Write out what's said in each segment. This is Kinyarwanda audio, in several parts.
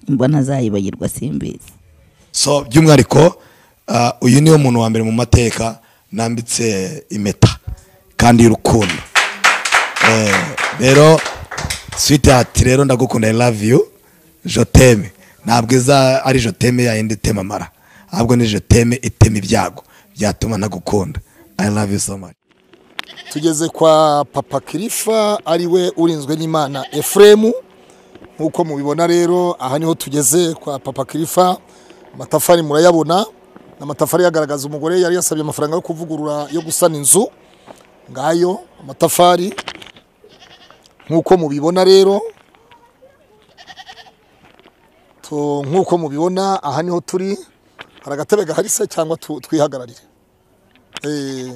mba ntazayibagirwa simbizi so by'umwihariko ah, uyu niwe muntu wa mbere mu mateka nambitse impeta kandi y'urukundo Eh, rero switihati rero ndagukunda i love you joteme ntabwo iza ari joteme yayindi itema amara ahubwo ni joteme itema ibyago byatuma ntagukunda i love you so much tugeze kwa papa kirifa ariwe urinzwe n'imana efuremu nk'uko mubibona rero aha niho tugeze kwa papa kirifa amatafari murayabona ni amatafari yagaragaza umugore yari yasabye amafaranga yo kuvugurura yo gusana inzu ngayo amatafari nk'uko mubibona rero tu- nk'uko mubibona aha niho turi hari agatebe gahari se cyangwa tu- twihagararire Eh,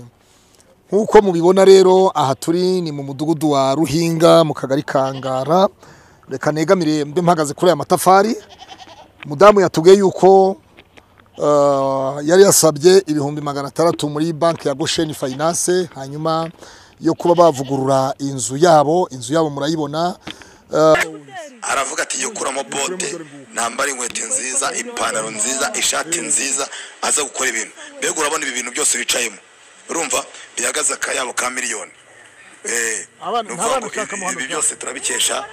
nk'uko mubibona rero aha turi ni mu mudugudu wa ruhinga mu kagari ka ngara reka negamire mbe mpagaze kuri aya matafari mudamu yatubwiye yuko eh, yari yasabye ibihumbi magana atandatu muri banki ya gosheni fayinanse hanyuma yo kuba bavugurura inzu yabo inzu yabo murayibona aravuga ati jya ukuramo bote nambara inkweto nziza ipantaro nziza ishati nziza aza gukora ibintu mbega urabona ibi bintu byose wicayemo urumva bihagaze akayabo ka miliyoni Eh, Abana- ni nta bana ukuvuga ngo ushaka ibi- mu hano. ibi byose turabikesha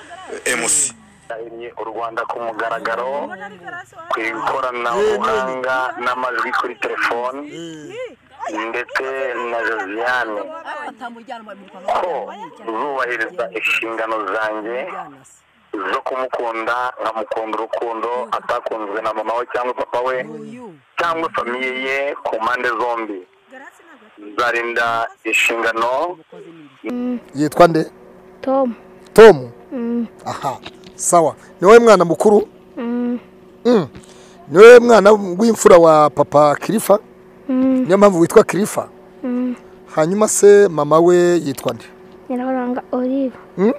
emusi yahimye u rwanda ku mugaragaro ku ikoranabuhanga n'amajwi kuri telefoni ndetse na josiane ko zubahirizwa inshingano zanjye zo kumukunda nkamukunda urukundo atakunzwe na mama we cyangwa papa we cyangwa famiye ye ku mpande zombi nzarinda inshingano yitwa nde tom tomu aha sawa ni wowe mwana mukuru Mm. ni wowe mwana w'imfura wa papa kirifa niyo mpamvu witwa kirifa hanyuma se mama we yitwa nde nyiraburanga olive Mm?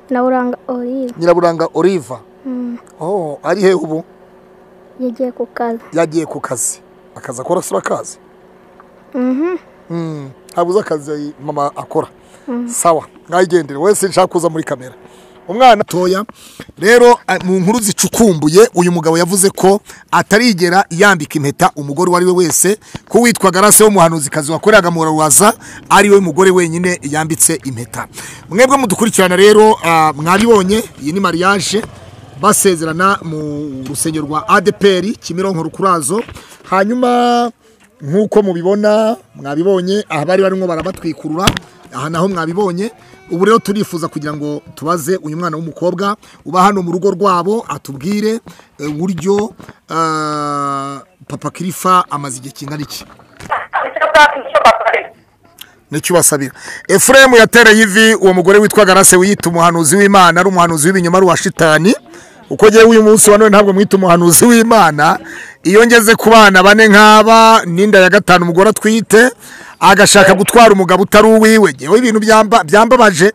naburanga olive nyiraburanga oliva oh ari he ubu yagiye ku kazi yagiye ku kazi akazi akora se urakazi Mhm. Mm, ntabuze akazi mama akora sawa mwayigendere wese nshaka kuza muri kamera umwana toya rero a- mu nkuru zicukumbuye uyu mugabo yavuze ko atarigera yambika impeta umugore uwo ari we wese ko witwa garase w'umuhanuzikazi wakoreraga mu rubaza ari we mugore wenyine yambitse impeta mwebwe mudukurikirana rero ah, mwabibonye iyi ni mariage basezerana mu rusengero rwa adeperi kimironko rukurazo hanyuma nk'uko mubibona mwabibonye aha bari barimo barabatwikurura aha naho mwabibonye ubu rero turifuza kugira ngo tubaze uyu mwana w'umukobwa uba hano mu rugo rwabo atubwire eh, uburyo ah, papa kirifa amaze igihe kingana iki nicyo ubasabira efuremu yatereye ivi uwo mugore witwa garase wiyita umuhanuzi w'imana ari umuhanuzi w'ibinyoma ari uwa shitani uko ngewe uyu munsi wa none ntabwo mwita umuhanuzi w'imana iyo ngeze ku bana bane nk'aba n'inda ya gatanu umugore atwite agashaka gutwara umugabo utari uwiwe ngewe ibintu byamba- byambabaje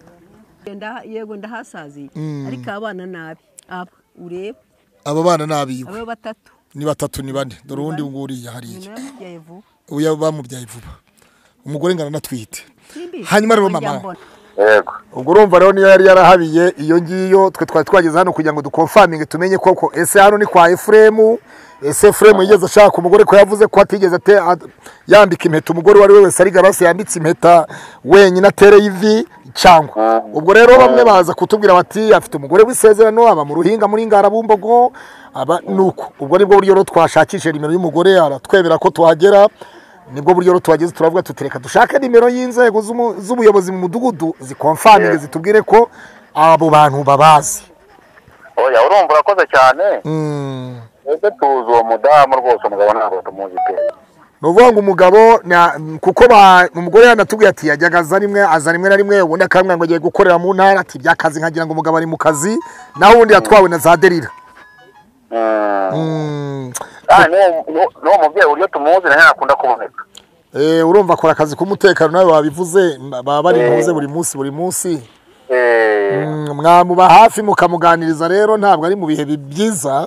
Ndaha- yego ndahasaziye ariko abana nabi aba ureba aba bana ni abiwe aba batatu ni batatu ni bane dore uwundi nguriya hariya yamubyaye vuba uyu bamubyaye vuba umugore ngana anatwite Simbi, hanyuma rero ujya mama mbona. yego ubwo urumva rero niyo yari yarahabiye iyo ngiyo twe twari twageze hano kugira ngo dukonfaminge tumenye koko ese hano ni kwa efuremu ese efuremu yigeze ashaka umugore ko yavuze ko atigeze ate- a- yambika impeta umugore uwo ari we wese ari garasi yambitse impeta wenyine atereye ivi cyangwa ubwo rero bamwe baza kutubwira bati afite umugore w'isezerano aba mu ruhinga muri ngarabumbogo aba nuko ubwo nibwo buryo rero twashakisha nimero y'umugore aratwemera ko tuhagera nibwo buryo rero tuhageze turavuga tutereka dushake nimero y'inzego z'umu- z'ubuyobozi mu mudugudu zikomfaminge zitubwire ko abo bantu babazi oya urumva urakoze cyane Mm. ese tuzi uwo mudamu rwose umugabo ntabwo tumuzi pe ni ukuvuga ngo umugabo na- kuko ba- umugore yanatubwiye ati yajyaga aza rimwe aza rimwe na rimwe ubundi akamubwira ngo agiye gukorera mu ntara ati by'akazi nkagira ngo umugabo ari mu kazi naho ubundi yatwawe na za derira Mm. Ah, n'uwo- n'uwo n'uwo mubyeyi uburyo tumuzi nawe yakunda kuboneka Eh, urumva akora akazi k'umutekano nawe wabivuze mba- baba bari muze buri munsi buri munsi Eh, Mm, mwamuba hafi mukamuganiriza rero ntabwo ari mu bihe bi- byiza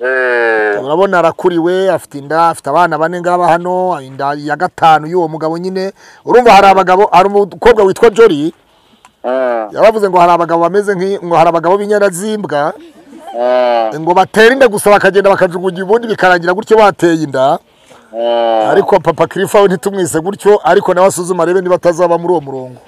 eh, urabona arakuriwe afite inda afite abana bane ngaba hano inda ya gatanu y'uwo mugabo nyine urumva hari abagabo hari umukobwa witwa jori mm, yabavuze ngo hari abagabo bameze nk'i- ngo hari abagabo b'inyana z'imbwa ngo batera inda gusa bakagenda bakajugunya ubundi bikarangira gutyo bateye inda ariko papa kirifa we ntitumwise gutyo ariko nawe asuzuma arebe niba atazaba muri uwo murongo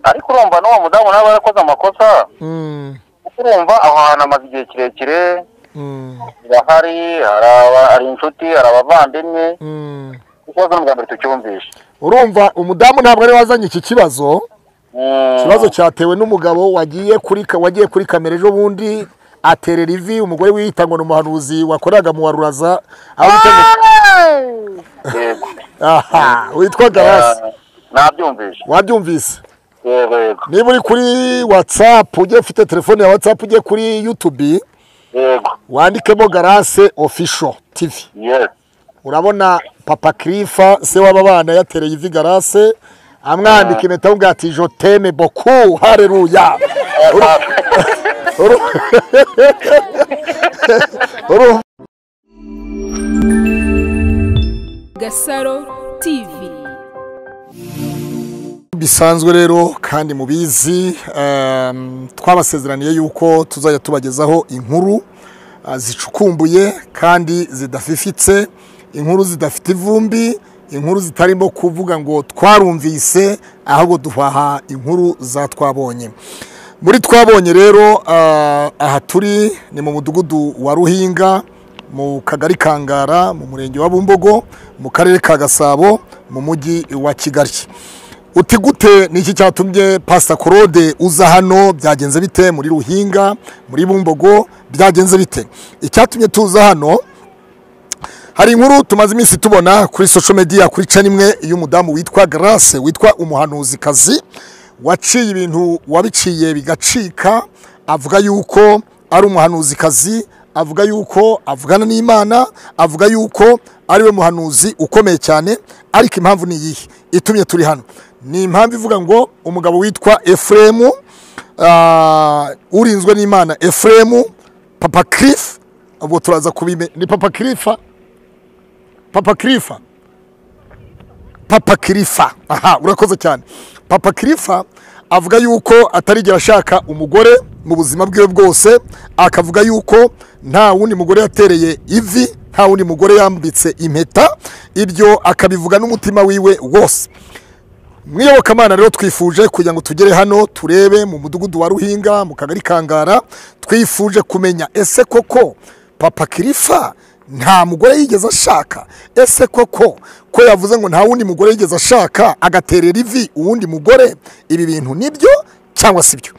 ariko urumva n'uwo mudamu nawe yarakoze amakosa Mm, kuko urumva aho hantu amaze igihe kirekire mm, birahari hari aba- hari inshuti hari abavandimwe mm. ikibazo ni ubwa mbere tucyumvishe urumva umudamu ntabwo ari we wazanye iki kibazo Mm. ikibazo cyatewe n'umugabo wagiye kuri ka- wagiye kuri kamera ejo bundi aterera ivi umugore wiyita ngo ni umuhanuzi wakoraga mu waruraza aho bita ngo- yego aha witwa garasi nabyumvishe wabyumvise yego yego niba uri kuri watsapu ujye ufite telefone ya watsapu ujye kuri yutubi yego wandikemo garase ofisho tivi yes urabona papa kirifa se w'aba bana yatereye ivi garase amwambika impeta amubwira ati jo teme boku hareruya Uru- Uru- Gasaro TV bisanzwe rero kandi mubizi em, twabasezeraniye yuko tuzajya tubagezaho inkuru ah, zicukumbuye kandi zidafifitse inkuru zidafite ivumbi inkuru zitarimo kuvuga ngo twarumvise ahubwo duhaha inkuru za twabonye muri twabonye rero ah, aha turi ni mu mudugudu wa ruhinga mu kagari kangara mu murenge wa bumbogo mu karere ka gasabo mu mujyi wa kigali uti gute niki cyatumye pasita korode uza hano byagenze bite muri ruhinga muri bumbogo byagenze bite icyatumye tuza hano hari inkuru tumaze iminsi tubona kuri social media kuri canimwe y'umudamu witwa Grace witwa umuhanuzikazi waciye ibintu wabiciye bigacika avuga yuko ari umuhanuzikazi avuga yuko avugana n'Imana avuga yuko ari we muhanuzi ukomeye cyane ariko impamvu ni iyihe itumye turi hano ni impamvu ivuga ngo umugabo witwa Efremu ah, urinzwe n'Imana Efremu Papa Cliff ubwo turaza kubime ni Papa Cliffa papa kirifa papa kirifa aha urakoze cyane papa kirifa avuga yuko atarigera ashaka umugore mu buzima bwiwe bwose akavuga yuko nta wundi mugore yatereye ivi nta wundi mugore yambitse impeta ibyo akabivuga n'umutima wiwe wose mwiyobokamana rero twifuje kugira ngo tugere hano turebe mu mudugudu wa ruhinga mu kagari kangara twifuje kumenya ese koko papa kirifa nta mugore yigeze ashaka ese koko ko yavuze ngo nta wundi mugore yigeze ashaka agaterera ivi uwundi mugore ibi bintu nibyo cyangwa si byo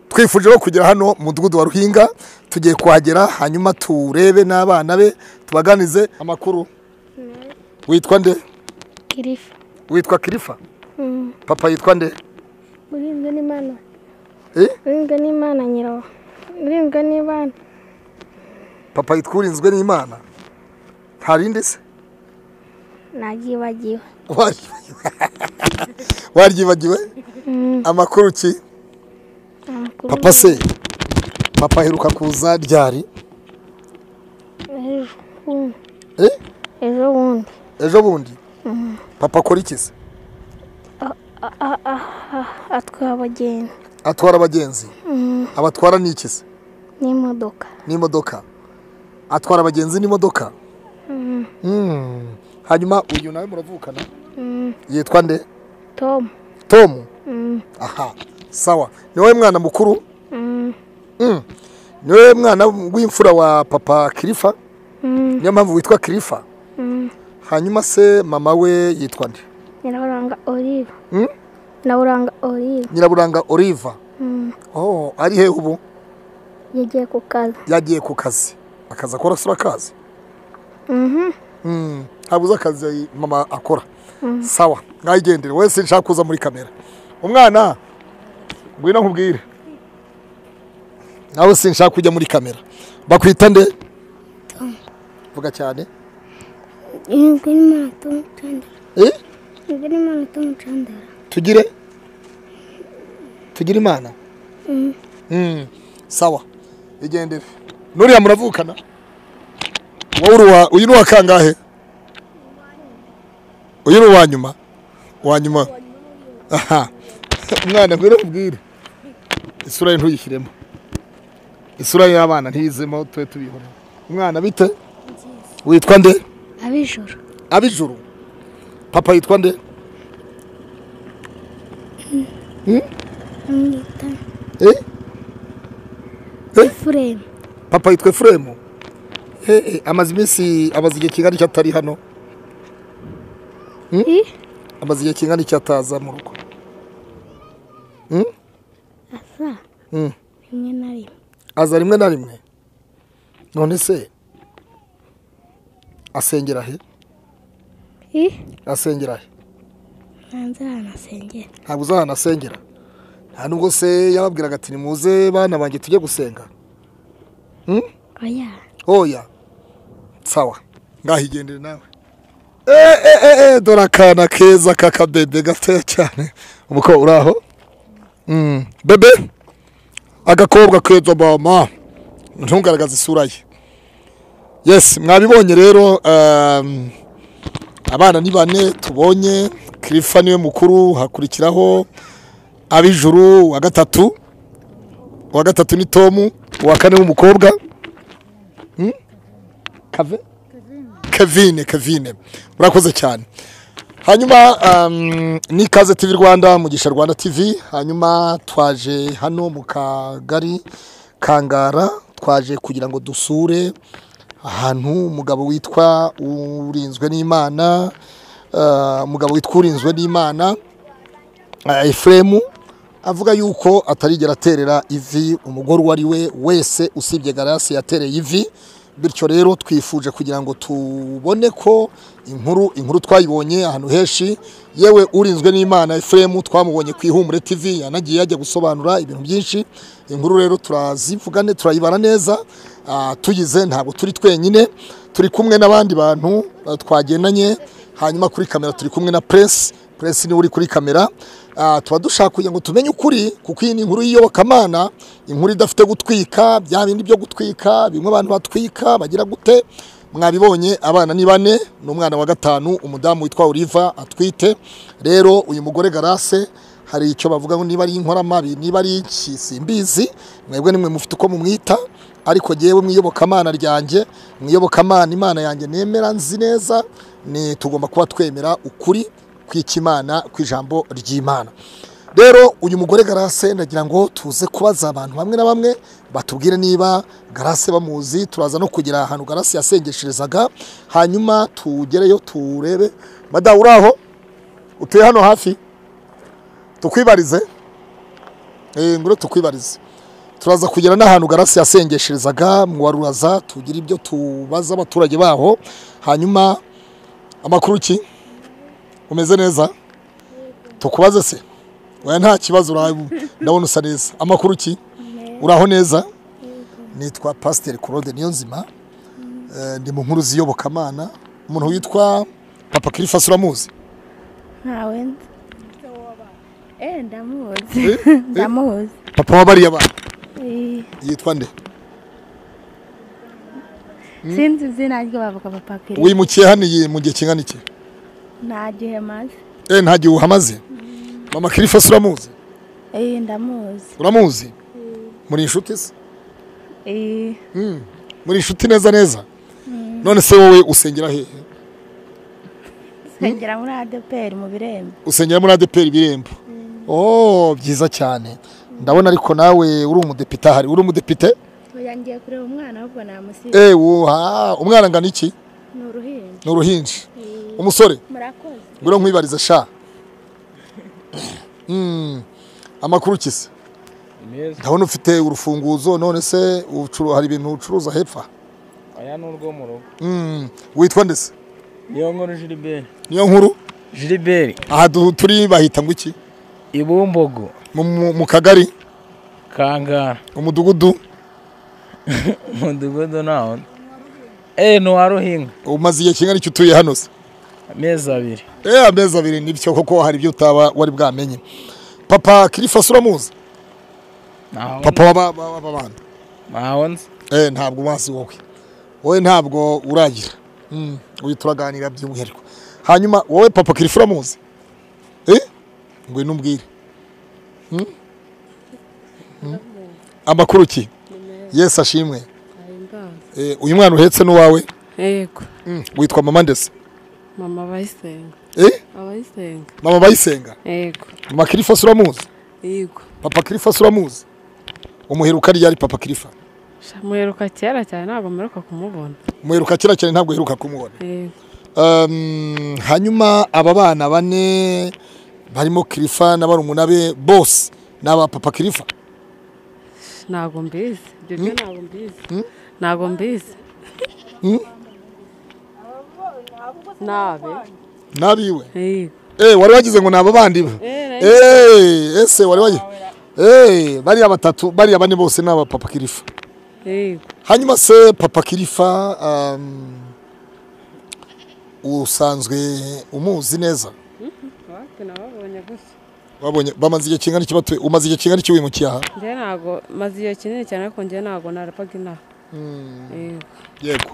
twifuje rero kugera hano mu mudugudu wa ruhinga tugiye kuhagera hanyuma turebe n'abana be tubaganize amakuru witwa nde kirifa witwa kirifa Mm. papa yitwa nde urinzwe n'imana Eh? urinzwe n'imana nyirawo urinzwe n'imana papa yitwurinzwe n'imana nta rindi se nabyibagiwe waryibagiwe waryibagiwe amakuru ki Amakuru papa se papa aheruka kuza ryari ejo bundi. Eh? ejo bundi ejo bundi papa akora iki se atwaye abagenzi atwara abagenzi abatwara ni iki se n'imodoka n'imodoka atwara abagenzi n'imodoka Mm. hanyuma uyu nawe muravukana yitwa nde tom tomu aha sawa ni wowe mwana mukuru Mm. Mm. ni wowe mwana w'imfura wa papa kirifa niyo mpamvu witwa kirifa hanyuma se mama we yitwa nde nyiraburanga olive Mm? nyiraburanga olive nyiraburanga oliva oh ari hehe ubu yagiye ku kazi yagiye ku kazi akazi akora sura akazi Mm, ntabuze akazi mama akora sawa mwayigendere wese nshaka kuza muri kamera umwana ngwino nkubwire nawe sinshaka kujya muri kamera bakwita nde vuga cyane urinzwe n'imana tom chandara Eh? urinzwe n'imana tom chandara tugire tugire imana Mm, sawa igendere nuriya muravukana wowe uri uwa- uyu ni uwa kangahe uyu ni uwa nyuma uwa nyuma aha umwana ngwino nkubwire isura ye ntuyishyiremo isura y'abana ntizemo tube tubibona umwana bite witwa nde abijoro ab'ijuru papa yitwa nde bamwita Eh? Eh? efuremu papa yitwa efuremu Eh, eh, amaze iminsi amaze igihe kingana iki atari hano i amaze igihe kingana iki ataza mu rugo asa Mm. rimwe na rimwe aza rimwe na rimwe none se asengera he i asengera he hanze ahantu asengera ntabwo uzi ahantu asengera nta nubwo se yababwiraga ati nimuze bana banjye tujye gusenga oya oya sawa ngaho igendere nawe Eh, eh, eh, eh, dore akana keza k'akabebe gatoya cyane umuko uri aho Mm, bebe agakobwa keza mama ntungaragaza isura ye yes mwabibonye rero um, abana ni bane tubonye kirifa niwe mukuru hakurikiraho ab'ijuru wa gatatu uwa gatatu ni tomu uwa kane w'umukobwa kave kevine kevine murakoze cyane hanyuma um, ni ikaze tv rwanda mugisha rwanda tv hanyuma twaje hano mu kagari kangara twaje kugira ngo dusure ahantu umugabo witwa urinzwe n'imana uh, umugabo witwa urinzwe n'imana uh, efuremu avuga yuko atarigera aterera ivi umugore uwo ari we wese usibye garasi yatereye ivi bityo rero twifuje kugira ngo tubone ko inkuru inkuru twayibonye ahantu henshi yewe urinzwe n'imana efuremu twamubonye ku ihumure tv yanagiye yajya gusobanura ibintu byinshi inkuru rero turazivugane turayibara neza ah, tuyize ntabwo turi twenyine turi kumwe n'abandi bantu ah, twagendanye hanyuma kuri kamera turi kumwe na press press niwe uri kuri kamera Ah, tuba dushaka kugira ngo tumenye ukuri kuko iyi ni inkuru y'iyobokamana inkuru idafite gutwika bya bindi byo gutwika bimwe abantu batwika bagira gute mwabibonye abana ni bane n'umwana wa gatanu umudamu witwa Oliva atwite rero uyu mugore Garase hari icyo bavuga ngo niba ari inkoramabi niba ari iki simbizi mwebwe nimwe mufite uko mumwita ariko jyewe mu iyobokamana ryanjye mu iyobokamana imana yanjye nemera nzi neza ni tugomba kuba twemera ukuri kw'ikimana kw'ijambo ry'imana rero uyu mugore garase ndagira ngo tuze kubaza abantu bamwe na bamwe batubwire niba garase bamuzi turaza no kugera ahantu garase yasengesherezaga hanyuma tugereyo turebe madamu uri aho utuye hano hafi tukwibarize Eh, nguro tukwibarize turaza kugera n'ahantu garasi yasengesherezaga mwaruraza tugira ibyo tubaza abaturage baho hanyuma amakuru ki umeze neza tukubaze se oya nta kibazo urabu ndabona usa neza amakuru ki uraho neza nitwa pasiteri claude niyonzima Eh, ndi mu nkuru z'iyobokamana umuntu witwa papa kirifasi uramuzi ntawe nzi eh ndamuzi ndamuzi papa wa bariya bana Eh, yitwa nde sinzi izina rye bavuga papa kiri wimukiye hano iyi mu gihe kingana iki nta gihe maze Eh, nta gihe uhamaze mama kirifasi uramuzi Eh, ndamuzi uramuzi muri inshuti se Eh, muri inshuti neza neza none se wowe usengera hehe nsengera muri adeperi mu birembo usengera muri adeperi ibirembo oh byiza cyane ndabona ariko nawe uri umudepite ahari uri umudepite oya ngiye kureba umwana ahubwo namusize ewu ha umwana angana iki ni uruhinja ni uruhinji umusore murakoze ngwino nkwibarize sha Mm, amakuru ki se meza ndabona ufite urufunguzo none se ucuru- hari ibintu ucuruza hepfa aya ni urwo mu rugo Mm, witwa ndetse niyo nkuru jiriberi niyo nkuru jiriberi aha du- turi bahita ngo iki ibumbogo mu- mu mu kagari kangara umudugudu umudugudu nawo eee ni uwa ruhinga umaze igihe kingana iki utuye hano se amezi abiri eh amezi abiri nibyo koko hari ibyo utaba wari bwamenye papa kirifasi uramuzi ntaho papa w'aba- w'aba- w'aba bana ntaho nzi eh ntabwo umazi wowe wowe ntabwo uragira Mm, uyu turaganira by'umwihariko hanyuma wowe papa kirifu uramuzi eh ngwino umbwire Mm? Mm. amakuru ki yesi ashimwe ahimbaza Eh, uyu mwana uhetse n'uwawe yego Mm, witwa mama ndetse mama abayisenga Eh, abayisenga mama bayisenga yego mama kirifasi uramuzi yego papa kirifasi uramuzi umuheruka ryari papa kirifa Sha, muheruka kera cyane ntabwo mperuka kumubona umuheruka kera cyane ntabwo uheruka kumubona yego Um, hanyuma aba bana bane barimo kirifa na barumuna be bose ni aba papa kirifa ntabwo mbizi ibyo byo ntabwo mbizi ntabwo mbizi Mm? nabe n'abiwe yego Eh, wari wagize ngo ni aba bandi ba Eh, ese wari wagize Eh, bariya batatu bariya bane bose ni aba papa kirifa yego hanyuma se papa kirifa um, usanzwe umuzi neza wate nababonye gusa wabonye bamaze igihe kingana iki batu- umaze igihe kingana iki wimukiye aha njye ntabwo maze igihe kinini cyane ariko njye ntabwo narapaga inaha yego yego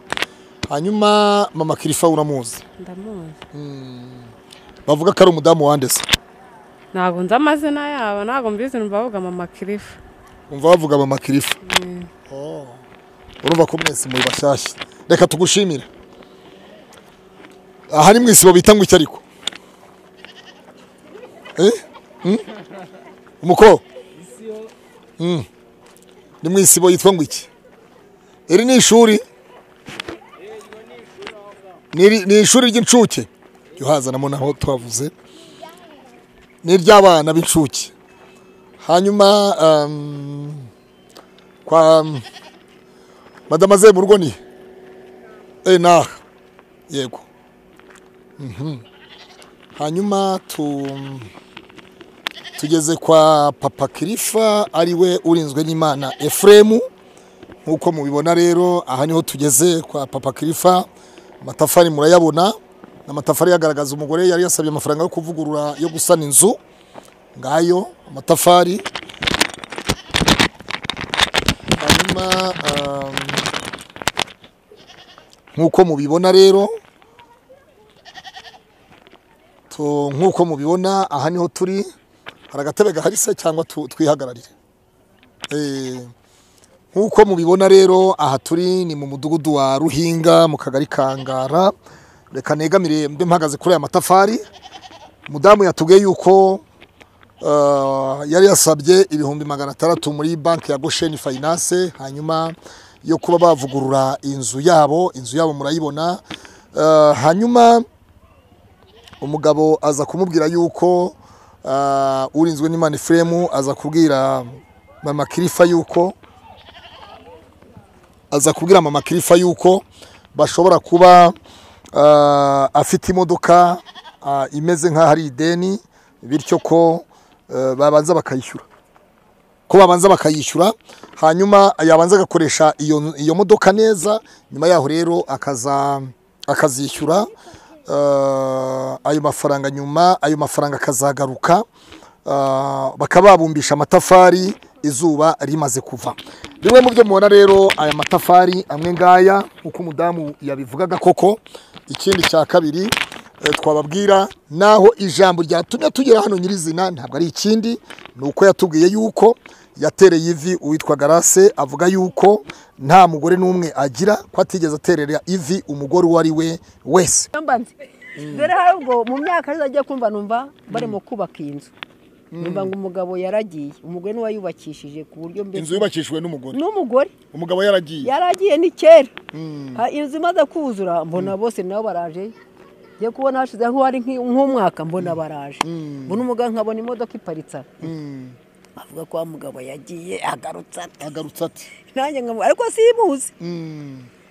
hanyuma mama kirifa uramuzi ndamuzi bavuga ko ari umudamu wandese ntabwo nzi amazina yabo ntabwo mbizi numva bavuga mama kirifu umva bavuga mama kirifa Oh. urumva ko mwese muri bashyashya reka tugushimire aha ni mu isibo bita ngo iki ariko Eh? Hmm? umuko Hmm. ni mu isibo yitwa ngo iki iri ni ishuri Niri- ni ishuri ry'incuke jya uhazanamo naho twavuze ni iry'abana b'incuke hanyuma um, kwa um, madama ze mu rugo ni eh naha yego Mhm. hanyuma tu tugeze kwa papa kirifa ariwe urinzwe n'imana efuremu nk'uko mubibona rero aha niho tugeze kwa papa kirifa amatafari murayabona ni amatafari yagaragaza umugore yari yasabye amafaranga yo kuvugurura yo gusana inzu ngayo amatafari hanyuma um, nk'uko mubibona rero tu- nk'uko mubibona aha niho turi hari agatebe gahari se cyangwa tu- twihagararire Eh, nk'uko mubibona rero aha turi ni mu mudugudu wa ruhinga mu kagari ka ngara reka negamire mbe mpagaze kuri aya matafari mudamu yatubwiye yuko Uh, yari yasabye ibihumbi magana atandatu muri banki ya gosheni fayinanse hanyuma yo kuba bavugurura inzu yabo inzu yabo murayibona Uh, hanyuma umugabo aza kumubwira yuko uh, urinzwe n'imana efuremu aza kubwira mama kirifa yuko aza kubwira mama kirifa yuko bashobora kuba ah, afite imodoka ah, imeze nk'aho ari ideni bityo ko eh, babanza bakayishyura ko babanza bakayishyura hanyuma yabanza agakoresha iyo, iyo modoka neza nyuma yaho rero akaza akazishyura eh, ayo mafaranga nyuma ayo mafaranga akazagaruka ah, bakaba babumbisha amatafari izuba rimaze kuva bimwe mu byo mubona rero aya matafari amwe ngaya nk'uko umudamu yabivugaga koko ikindi cya kabiri eh, twababwira naho ijambo ryatumye tugera hano nyirizina ntabwo ari ikindi ni uko yatubwiye yuko yatereye ivi uwitwa garase avuga yuko nta mugore n'umwe agira ko atigeze aterera ivi umugore uwo ari we wese mba nzi dore hari ubwo mu myaka azajya kumva numva barimo kubaka iyi nzu numva ngo umugabo yaragiye umugore niwe wayubakishije ku buryo mbese yubakishijwe n'umugore n'umugore umugabo yaragiye yaragiye ni kera Ha, inzu imaze kuzura mbona bose nabo baraje ngiye kubona hashize nk'uwari nk'i- nk'umwaka mbona baraje mbona umugabo nkabona imodoka iparitse aho. avuga ko wa mugabo yagiye agarutse ati agarutse ati nanjye nkamuha ariko simuzi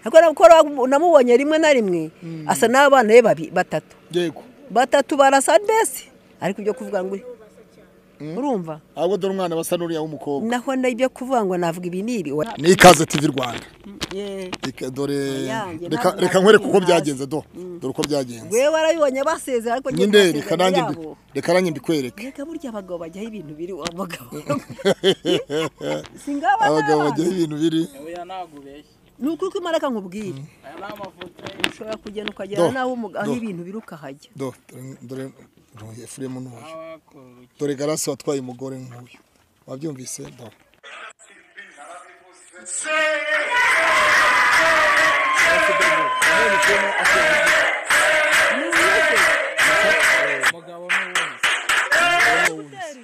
ariko nakora namubonye rimwe na rimwe asa n'abana be babi- batatu yego batatu barasa mbese ariko ibyo kuvuga ngo urumva ahubwo dore umwana basa n'uriya w'umukobwa naho n'ibyo kuvuga ngo navuga ibi n'ibi wa- ni ikaze tv rwanda Ye. Reka- dore Oyange, reka ntabwo reka nkwereke uko nabibonye byagenze do dore uko byagenze gwe warabibonye basezera ariko njye nyine nta reka masezerano nanjye mbi- yabo. reka nanjye mbikwereke reka burya abagabo bajyaho ibintu biri wa bagabo singaba abagabo bajyaho ibintu biri Oya ntabwo ubeshya. ni ukuri kw'imaraka nkubwire Aya ni amafoto. ushobora kugenda Do, ukagera n'aho umu- aho do. ibintu biri ukahajya do dore- dore dore efuremu n'uyu y'abakuru. dore garasi watwaye umugore nk'uyu wabyumvise do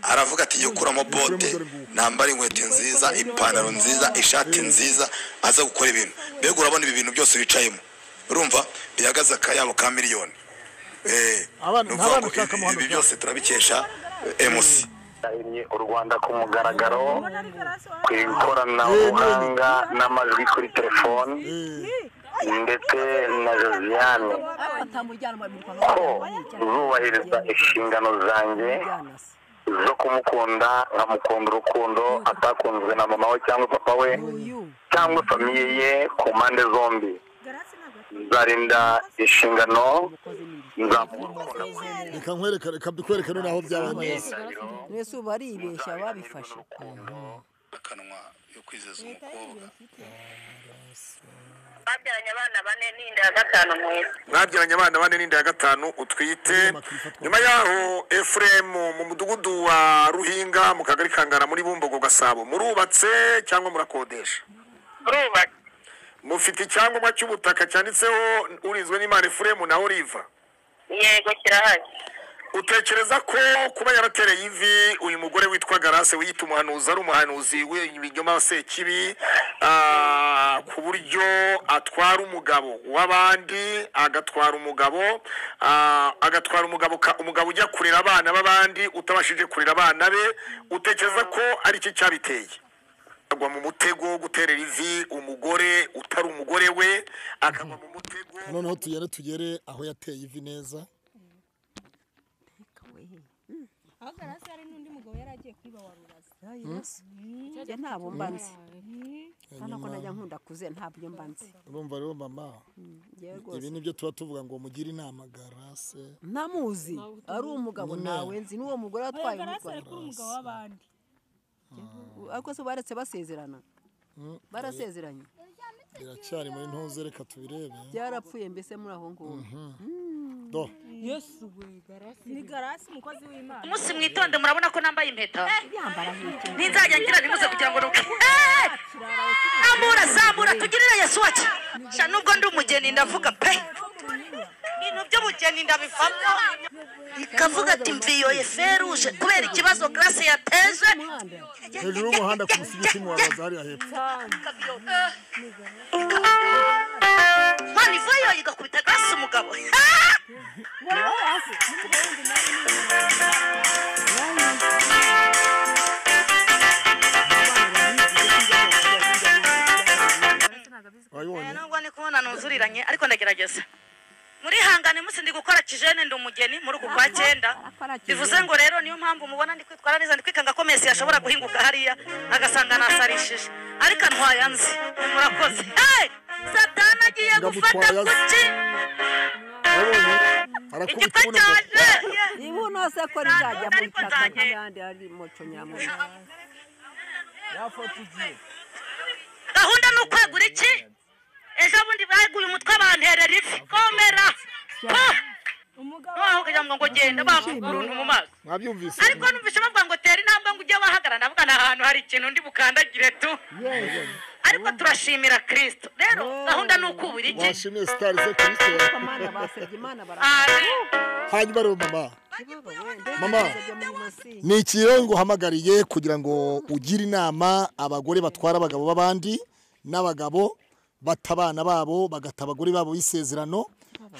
aravuga ati yikuramo bote nambara inkweto nziza ipantaro nziza ishati nziza aza gukora ibintu mbega urabona ibi bintu byose wicayemo urumva bihagaze akayabo ka miliyoni Eh, Abana- ni ukuvuga nta bana ngo ushaka ibi- amahano ibi byose turabikesha emusi yahinnye u rwanda ku mugaragaro ku ikoranabuhanga n'amajwi kuri telefoni ndetse na josiane ko zubahiriza inshingano zanjye zo kumukunda nkamukunda urukundo atakunzwe na mama we cyangwa papa we cyangwa famiye ye ku mpande zombi nzarinda inshingano nzamukunda reka nkwereka reka dukwereke noneho byaba neza mwese ubu baribeshya babifashe akanwa yo kwizeza umukobwa babyaranye abana bane n'inda ya gatanu nkweto mwabyaranye abana bane n'inda ya gatanu utwite nyuma yaho efuremu mu mudugudu wa ruhinga mu kagari ka ngara muri bumbogo gasabo murubatse cyangwa murakodesha turubatse mufite icyangombwa cy'ubutaka cyanditseho urinzwe n'imana efuremu na oliva yego kirahari utekereza ko kuba yaratereye ivi uyu mugore witwa garase wiyita umuhanuzi ari umuhanuzi w'ibinyoma sekibi ah, ku buryo atwara umugabo w'abandi agatwara umugabo ah, agatwara umugabo ka- umugabo ujya kurera abana b'abandi utabashije kurera abana be utekereza ko ari iki cyabiteye agwa mu mutego wo guterera ivi umugore utari umugore we akagwa mu mutego noneho tugere tugere aho yateye ivi neza aho garasi hari n'undi mugabo yari agiye kwiba wa ruraza njye ntabwo mba nzi hano ko najya nkunda kuze ntabyo mba nzi urumva rero mama njyewe ibi rwose ni byo tuba tuvuga ngo mugire inama garase ntamuzi ari umugabo nawe nzi n'uwo mugore watwaye garasi umugore ari kuri umugabo w'abandi ariko se baretse basezerana barasezeranye biracyari muri ntuze reka tubirebe byarapfuye mbese muri aho ngaho do ni garasi umukozi w'imana umunsi mwitonde murabona ko nambaye impeta yambara nk'iki ntizajya ngira ntimuze kugira ngo nuke Eh! zamura zamura tugirire yesu wacu sha nubwo ndi umugeni ndavuga pe ibintu by'ubugeni ndabivamo ikavuga ati mviyoye feruje kubera ikibazo grace yateje hejuru y'umuhanda ku musigiti mu wabaza hariya hepfo mwana ivuyeyo igakubita grace umugabo wabibonye nubwo ndi kubona nuzuriranye ariko ndagerageza muri hangane munsi ndi gukora kijene ndi umugeni muri uku kwa cyenda bivuze ngo rero niyo mpamvu mubona ndi kwitwara neza ndi kwikanga ko mesi yashobora guhinguka hariya agasanga nasarishije ariko antwaye anzi murakoze hey! satani agiye gufata Ndamutwaye azi. kuki wabibonye arakubita igitwe ubuno bwo cyaje ibu nose ko rizajya mu itaka nk'ayandi ari muco nyamuco gahunda ni ukwegura iki ejo bundi baguye umutwe banterera ifi komera Ah! noneho kugira ngo ngo genda bambuka uruntu mu maso mwabyumvise ariko numvise bavuga ngo tera intambwe ngo ujye wahagarara ndavuga ni ahantu hari ikintu undi bukandagire tu ariko turashimira kirisito rero gahunda ni ukubura iki washimiye sitari ze kirisito amana basebye imana Ari. hanyuma rero mama Mama. barasebye ni iki rero nguhamagariye kugira ngo ugire inama abagore batwara abagabo b'abandi n'abagabo batabana babo bagata abagore babo b'isezerano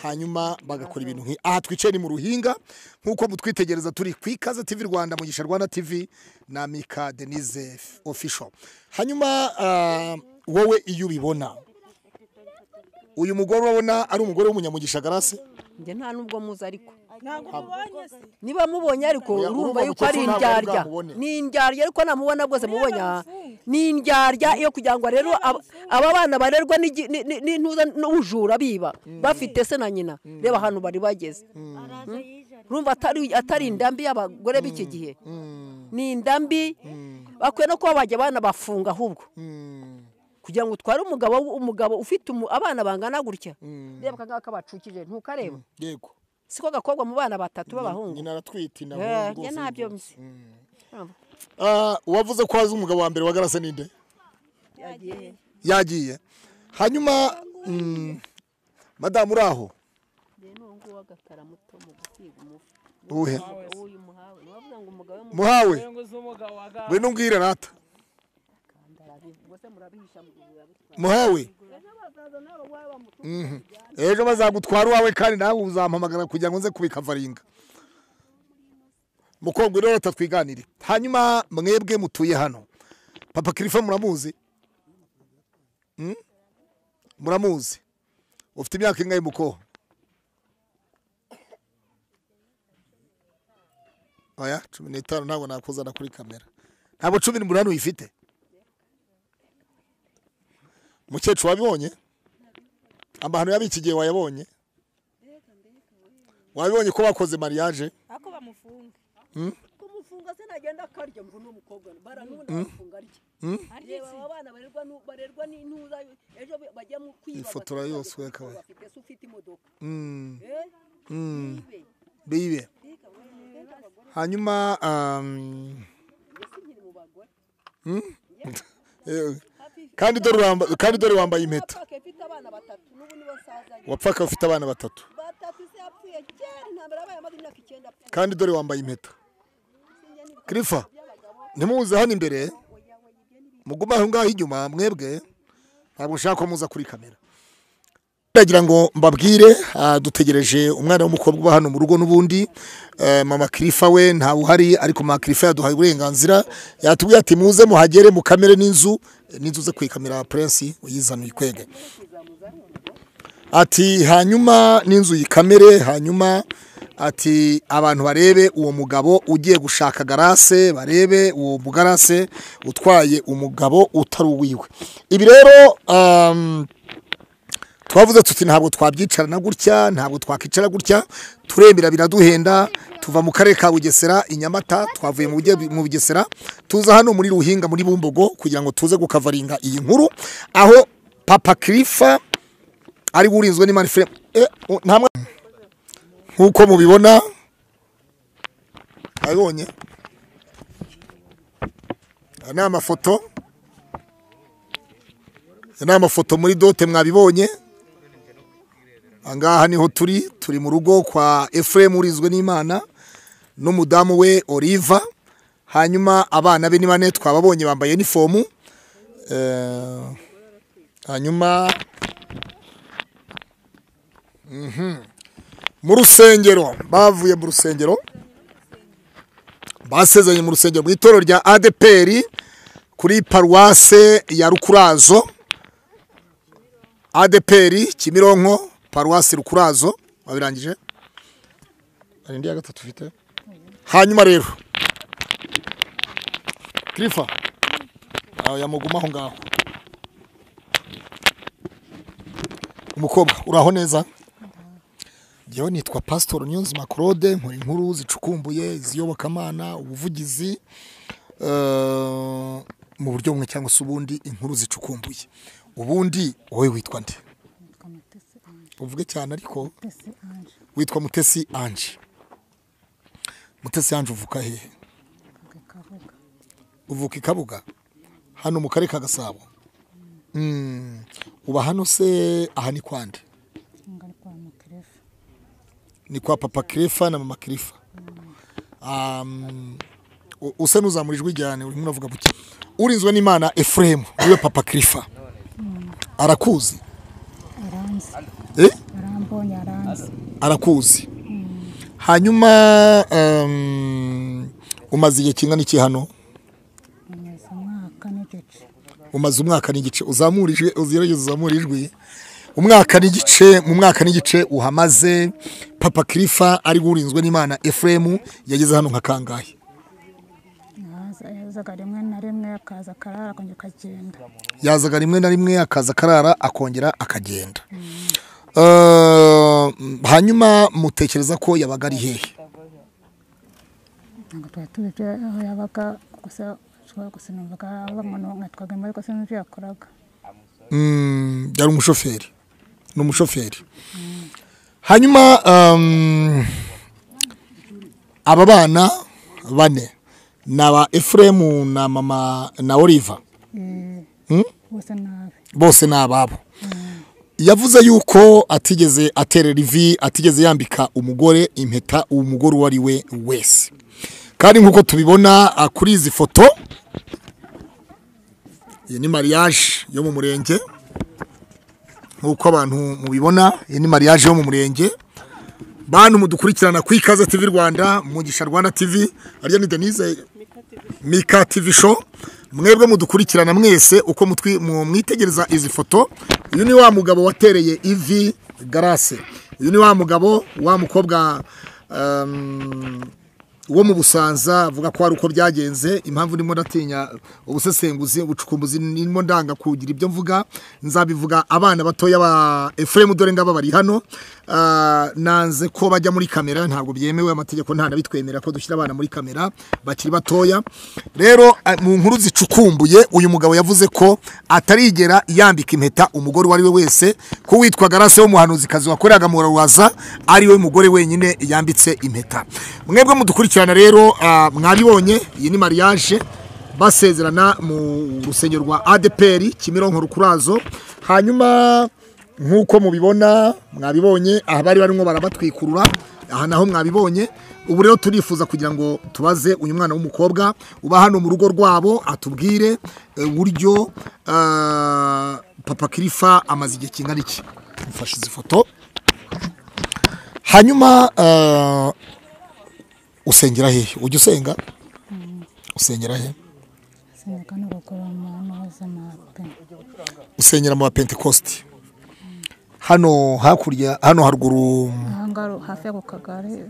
hanyuma bagakora ibintu nk'ibi aha twicaye ni mu ruhinga nk'uko mutwitegereza turi ku ikaze tv rwanda mugisha rwanda tv na mika denise official hanyuma ah, wowe iyo ubibona uyu mugore urabona ari umugore w'umunyamugisha garase njye nta n'ubwo muzi ariko ntabwo mubonye se niba mubonye ariko Oya, urumva urumva yuko mukecuru ari ntabwo ari indyarya bwamubone. ni indyarya ariko namubona rwose mubonye aha baramufunga. ni indyarya iyo kugira ngo rero ab- aba bana barerwa n'igi- ni- ni- n'intuza n'ubujura biba bafite se na nyina reba ahantu bari bageze araza yijara urumva atari atari indambi y'abagore b'iki gihe ni indambi bakwiye no kuba bajya abana bafunga ahubwo kugira ngo utware umugabo umugabo ufite umu- abana bangana gutya reba aka ngaka bacukije ntukareba yego siko gakobwa mu bana batatu b'abahungu nyina aratwite inda Eh, rwose njye ntabyo nibyo. mzi Ah, wavuze ko wazi umugabo wa mbere wa garase ninde yagiye yagiye hanyuma mm, madamu uri aho njye n'ubu ngubu agatara muto mu gusiga umufu Uwuhe? uyu muhawe niba avuga ngo umugabo we muhawe we ngwino umbwire nata rwose murabihisha murabitwara muhawe Mhm. Mhm. ejo bazagutwara uwawe kandi nawe uzampamagara kugira ngo nze kubikavaringa mukobwa rero tatwiganire hanyuma mwebwe mutuye hano papa kirifa muramuzi Mm? muramuzi ufite imyaka ingahe mukoho oya cumi n'itanu ntabwo nakuzana kuri kamera ntabwo cumi n'umunani uyifite mukecuru wabibonye amahano yaba iki gihe wayabonye wabibonye ko bakoze mariage ako bamufunga Mm? kumufunga se nagenda akarya mvu n'umukobwa baranunda Mm. bafunga arya Mm? reba aba bana barerwa nu- barerwa n'intuza ejo bajya mu kwiba Ifotora bakajya yose gukora, wakabaye. bafite se ufite imodoka Mm. Eh? Mm. Bibe. bibe Mbega we, mbega abagore, hanyuma um, njye sinkiri mu bagore mm? Eh, kandi dore uramba- kandi dore wambaye impeta Wapfakaye mfite abana batatu n'ubu nibo nsazanye wapfaka ufite abana batatu batatu se yapfuye kera intambara yabaye amaze imyaka icyenda apfuye kandi dore wambaye impeta kirifa ntimuze hano imbere mugume aho ngaho inyuma mwebwe ntabwo nshaka ko muza kuri kamera ndagira ngo mbabwire ah, dutegereje umwana w'umukobwa uba hano mu rugo n'ubundi Eh, mama kirifa we ntawe uhari ariko mama kirifa yaduhaye uburenganzira yatubwiye ati muze muhagere mukamere n'inzu n'inzu ze kuyikamera prince uyizanuye kwege ati hanyuma n'inzu yikamere hanyuma ati abantu barebe uwo mugabo ugiye gushaka garase barebe uwo mugarase utwaye umugabo utari uwiwe ibi rero um, twavuze tuti ntabwo twabyicarana gutya ntabwo twakicara gutya turemera biraduhenda tuva mu karere ka bugesera i nyamata twavuye mu Buge- mu bugesera tuza hano muri ruhinga muri bumbogo kugira ngo tuze gukavaringa iyi nkuru aho papa kirifa ari urinzwe n'imana ifiremu Eh, u- nta mwa- nk'uko mubibona abibonye aya ni amafoto aya ni amafoto muri dote mwabibonye angaha niho turi turi mu rugo kwa efuremu urinzwe n'imana n'umudamu we oliva hanyuma abana be ni bane twababonye bambaye inifomu Eh, hanyuma mu rusengero bavuye mu rusengero basezeranye mu rusengero mu itorero rya adeperi kuri paruwase ya rukurazo adeperi kimironko paruwasi rukurazo wabirangije hari indi ya gatatu ufite hanyuma rero kirifa yamuguma aho ngaho umukobwa uraho neza njyewe nitwa pasitoro niyonzima claude nkora inkuru zicukumbuye iziyobokamana ubuvugizi eh, mu buryo bumwe cyangwa se ubundi inkuru zicukumbuye ubundi wowe witwa nde uvuge cyane ariko witwa mutesi anje mutesi anje uvuka hehe uvuka i kabuga hano mu karere ka gasabo Mm. uba hano se aha ni kwande ni kwa papa Kirefa na mama Kirefa. Um, u- usa n'uzamurijwe ijyane urimo uravuga buke urinzwe n'imana efuremu niwe papa Kirefa arakuzi aranzi eh? arambonye aranzi arakuzi hanyuma um, umaze igihe kingana iki hano amaze umwaka n'igice umaze umwaka n'igice uzamurije ugerageza uzamura ijwi umwaka n'igice mu mwaka n'igice uhamaze papa Kirefa ari urinzwe n'imana efuremu yageze hano nka kangahe Yaza- yazaga rimwe na rimwe akaza akarara akongera akagenda yazaga rimwe na rimwe akaza akarara akongera akagenda Eh, hanyuma mutekereza ko yabaga ari hehe ntabwo twari tuzi aho yabaga gusa ashobora gusa numvaga bamuntu mwatwaga imbwa ariko sinzi ibyo yakoraga Mm, yari umushoferi ni umushoferi hanyuma um, aba bana bane ni aba efuremu na mama na oliva Eh, Mm? bose nabi bose ni ababo yavuze yuko atigeze aterera ivi atigeze yambika umugore impeta umugore uwo ari we wese kandi nk'uko tubibona ah, kuri izi foto iyi ni mariage yo mu murenge nk'uko abantu mubibona iyi ni mariage yo mu murenge bantu mudukurikirana ku ikaze tv rwanda mugisha rwanda tv ariya ni denise mika tv show mwebwe mudukurikirana mwese uko mutwi- mu- mwitegereza izi foto uyu ni wa mugabo watereye ivi garase uyu ni wa mugabo wa mukobwa um, wo mu busanza avuga ko hari uko byagenze impamvu ndimo ndatinya ubusesenguzi ubucukumbuzi ndimo ndanga kugira ibyo mvuga nzabivuga abana batoya ba efuremu dore ngaba bari hano Ah, nanze ko bajya muri kamera ntabwo byemewe amategeko nta nabitwemera ko dushyira abana muri kamera bakiri batoya rero ah, mu nkuru zicukumbuye uyu mugabo yavuze ko atarigera yambika impeta umugore uwo ari we wese ko witwa garase w'umuhanuzikazi wakoreraga mu rubaza ari we mugore wenyine yambitse impeta mwebwe mudukurikirana rero ah, mwabibonye iyi ni mariage basezerana mu rusengero rwa adeperi kimironko rukurazo hanyuma nk'uko mubibona mwabibonye aha bari barimo barabatwikurura aha naho mwabibonye ubu rero turifuza kugira ngo tubaze uyu mwana w'umukobwa uba hano mu rugo rwabo atubwire eh, uburyo ah, papa kirifa amaze igihe kingana iki mfashe izi foto hanyuma ah, usengera hehe ujya usenga usengera he sinzi kandi gukora umuntu wese amape usengera mu bapentekosti hano hakurya hano haruguru ahangaha hafi y'ako kagari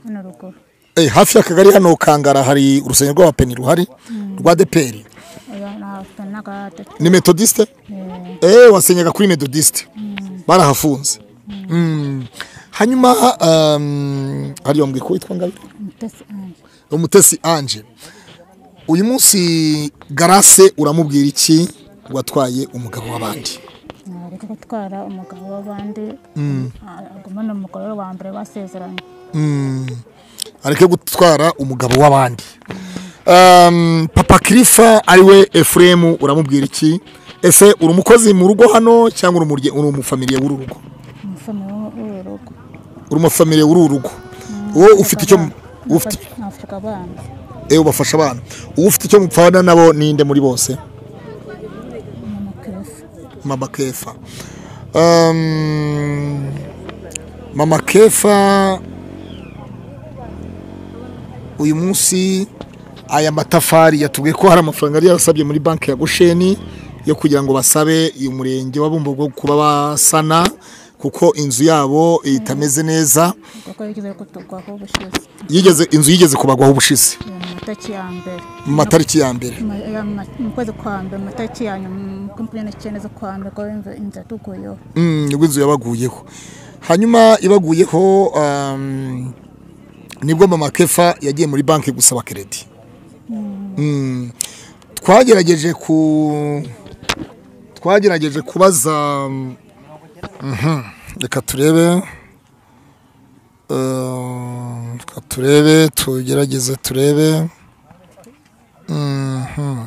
hano ruguru eh, hafi y'akagari hano kangara hari urusengero rw'abapeni ruhari rwa deperi oya nafite n'agate ni metodiste eh, wasenyaga kuri metodiste barahafunze Mm. hanyuma um, hariya mbwiye ko witwa ngabe mutesi anje umutesi anje uyu munsi garase uramubwira iki watwaye umugabo w'abandi ariko gutwara umugabo w'abandi Mm. agumana umugore wa mbere basezeranye Mm. areke gutwara umugabo w'abandi Um, papa kirifa ariwe efuremu uramubwira iki ese uri umukozi mu rugo hano cyangwa uri umurye- uri umufamiliye w'uru rugo umufamili w'uru rugo uri umufamiliye w'uru rugo wowe ufite icyo mu- ufite nafite abana eh, ubafasha abana uwo ufite icyo mupfana nabo ninde muri bose mukirisi mama kefa Um, mama kefa uyu munsi aya matafari yatubwiye ko hari amafaranga yari yarasabye muri banki ya gosheni yo kugira ngo basabe uyu murenge wa bumbogo kuba basana kuko inzu yabo itameze neza kuko yigeze kutugwaho ubushize yigeze inzu yigeze kubagwaho ubushize Eh, mu matariki ya mbere mu matariki ya mbere Ma- ya ma- mu kwezi kwa mbere mu matariki ya nyuma mu makumyabiri n'icyenda z'ukwa mbere ko inzu inzu yatuguyeho Mm, nibwo inzu yabaguyeho hanyuma ibaguyeho um, nibwo mama kefa yagiye muri banki gusaba keredi Mm, twagerageje ku twagerageje kubaza mm, mhm, reka turebe Uh, reka turebe tugerageze turebe Mhm.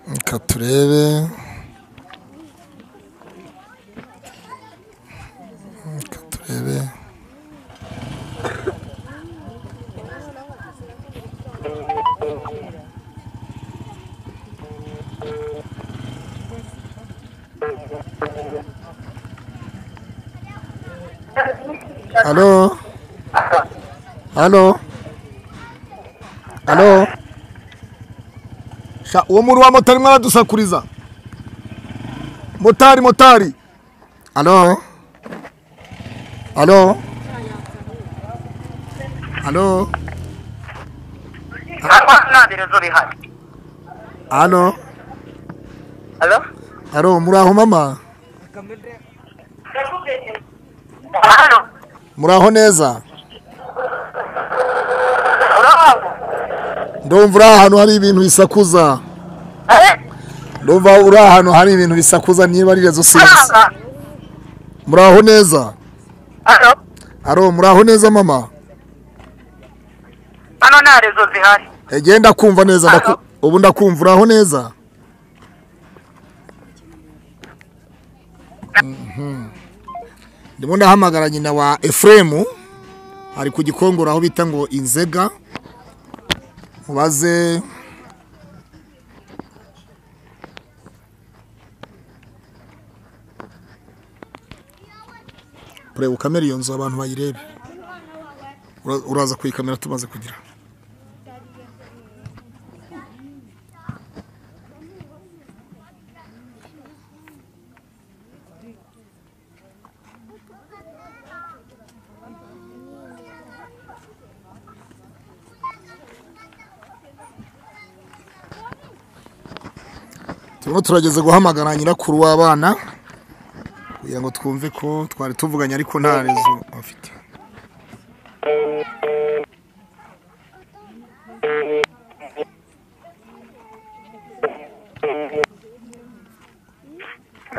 reka turebe reka turebe Halo. Halo. Halo. Sha uwo muri wa motari mwaradusakuriza. Motari motari. Halo. Halo. Halo. Halo. Halo? Halo muri aho mama? Muri aho neza? Ndumva uri ahantu hari ibintu bisakuza. Ndumva uri ahantu hari ibintu bisakuza niba ari rezo sinzi. Muri aho neza? Halo, muri aho neza mama? Hano nta rezo zihari. Egenda kumva neza ndaku- ubu ndakumva uri aho neza? ndimo ndahamagara nyina wa efuremu ari ku gikongoro aho bita ngo inzega mubaze kureba ukamera iyo nzu abantu bayirebe Ura- uraza kuyikamera tumaze kugira turimo turageze guhamagara nyirakuru w'abana kugira ngo twumve ko twari tuvuganye ariko nta rezo afite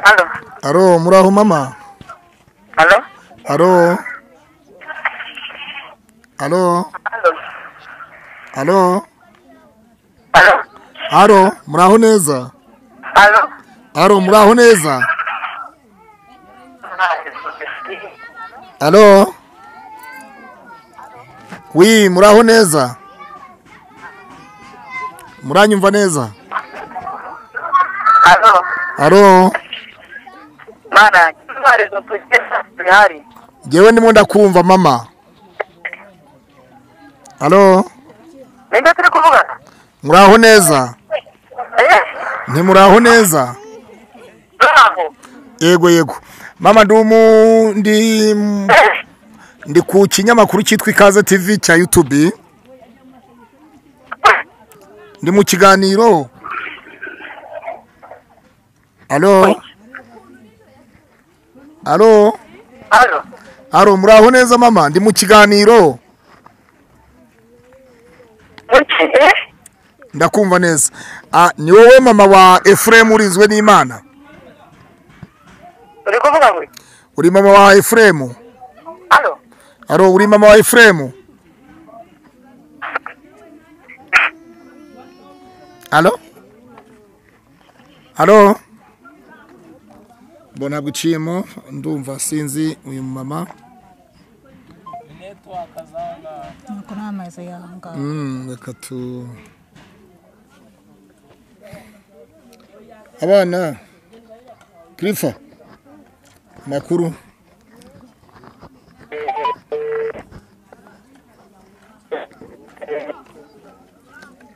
Alo, aro muri aho mama alo, aro aro aro aro muri aho neza alo. aro muri aho neza alo wi muri aho neza muranyumva neza Alo, aro mana, nta rezo tugeza bihari. ngewe ndimo ndakumva mama alo Ninde turi kuvugana? muraho neza Eh, ntimuraho neza turaho. yego yego mama ndi umu ndi ndi ku kinyamakuru cyitwa ikaze tv cya yutubi ndi mu kiganiro alo alo Alo, alo muraho neza mama ndi mu kiganiro muki, eh? ndakumva neza Ah, ni wowe mama wa efuremu urinzwe n'imana Uri kuvuga ngo iki? uri mama wa efuremu Alo, alo uri mama wa efuremu alo alo mbona ntabwo iciyemo ndumva sinzi uyu mama nuko nta mazu yaho ngaho Mm, reka tu abana kirifa makuru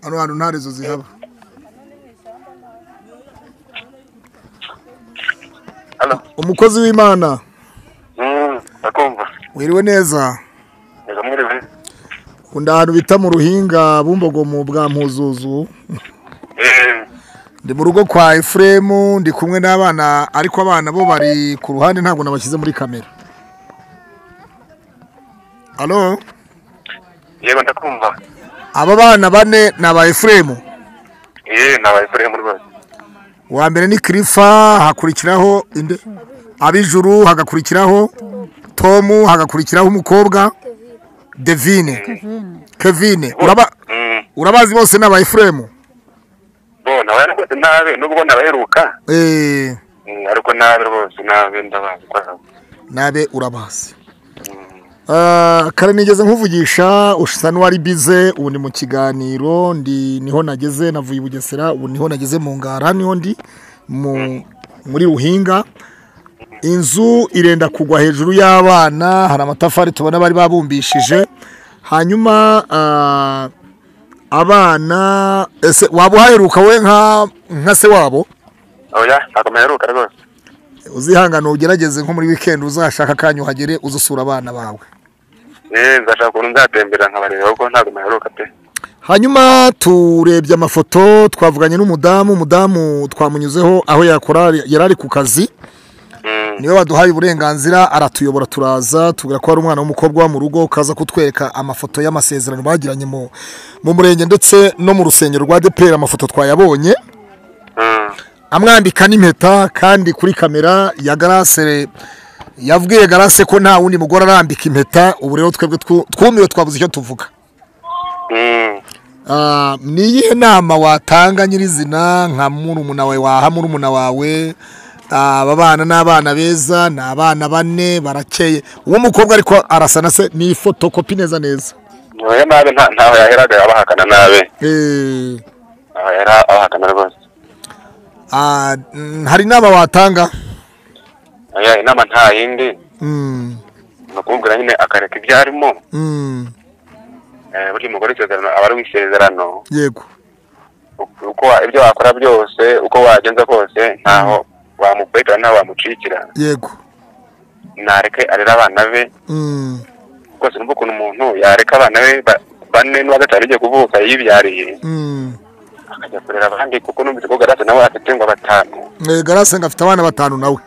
hano hantu nta rezo zihaba umukozi w'imana Mm, ndakumva wiriwe neza reka mwiriwe undi ahantu bita mu ruhinga bumbogo mu bwa mpuzuzu ndi mu rugo kwa efuremu ndi kumwe n'abana ariko abana bo bari ku ruhande ntabwo nabashyize muri kamera alo yego ndakumva aba bana bane ni aba efuremu ye nabaye kuri mu rwose uwa mbere ni kirifa hakurikiraho inde abijuru hagakurikiraho tomu hagakurikiraho umukobwa devine kevine uraba Mm, urabazi bose ni aba efuremu bo nabaye rwose nabi nubwo nabaheruka eee Mm, ariko nabi rwose nabi ndabazi kwawe nabe urabazi Ah, kare nigeze nkuvugisha usa n'uwari bize ubu ni mu kiganiro ndi niho nageze navuye i bugesera ubu niho nageze mu ngara niho ndi mu muri ruhinga inzu irenda kugwa hejuru y'abana hari amatafari tubona bari babumbishije hanyuma ah, abana ese waba uhaheruka we nka nka se wabo oya ntabwo mperuka rwose uzihangane ugerageze nko muri wikendi uzashaka akanya uhagere uzusura abana bawe ye nzashaka ukuntu nzatembera nkabareba ahubwo ntabwo mperuka pe hanyuma turebye amafoto twavuganye n'umudamu umudamu twamunyuzeho aho yakora yari ari ku kazi niwe waduhaye uburenganzira aratuyobora turaza tubwira ko hari umwana w'umukobwa wo mu rugo ukaza kutwereka amafoto y'amasezerano bagiranye mu mu murenge ndetse no mu rusengero rwa deperi amafoto twayabonye amwambika n'impeta kandi kuri kamera ya garase yabwiye garase ko nta wundi mugore arambika impeta ubu rero twebwe twu- twumiwe twabuze icyo tuvuga Ah, ni iyihe nama watanga nyirizina nka murumuna wawe waha murumuna wawe aba bana ni abana beza ni abana bane barakeye uwo mukobwa ariko arasa na se ni fotokopi neza neza oya nabi nta- ntaho yaheraga abahakana nabi Eh, ntaho yahera abahakana rwose ah, mm, hari inama watanga oya inama nta yindi Mm, ni ukumubwira nyine akareka ibyo arimo mm, Eh, burya umugore isezerano aba ari w'isezerano yego uko wa- ibyo wakora byose uko wagenza kose ntaho wamukwetera ntaho wamucikira yego nareke arera abana be Mm, rwose numva ukuntu umuntu yareka abana be ba- bane n'uwa gatanu igiye kuvuka yibyariye mm. akajya kurera abandi kuko numvise ko garase nawe afite ngo batanu Eh, garase ngo afite abana batanu nawe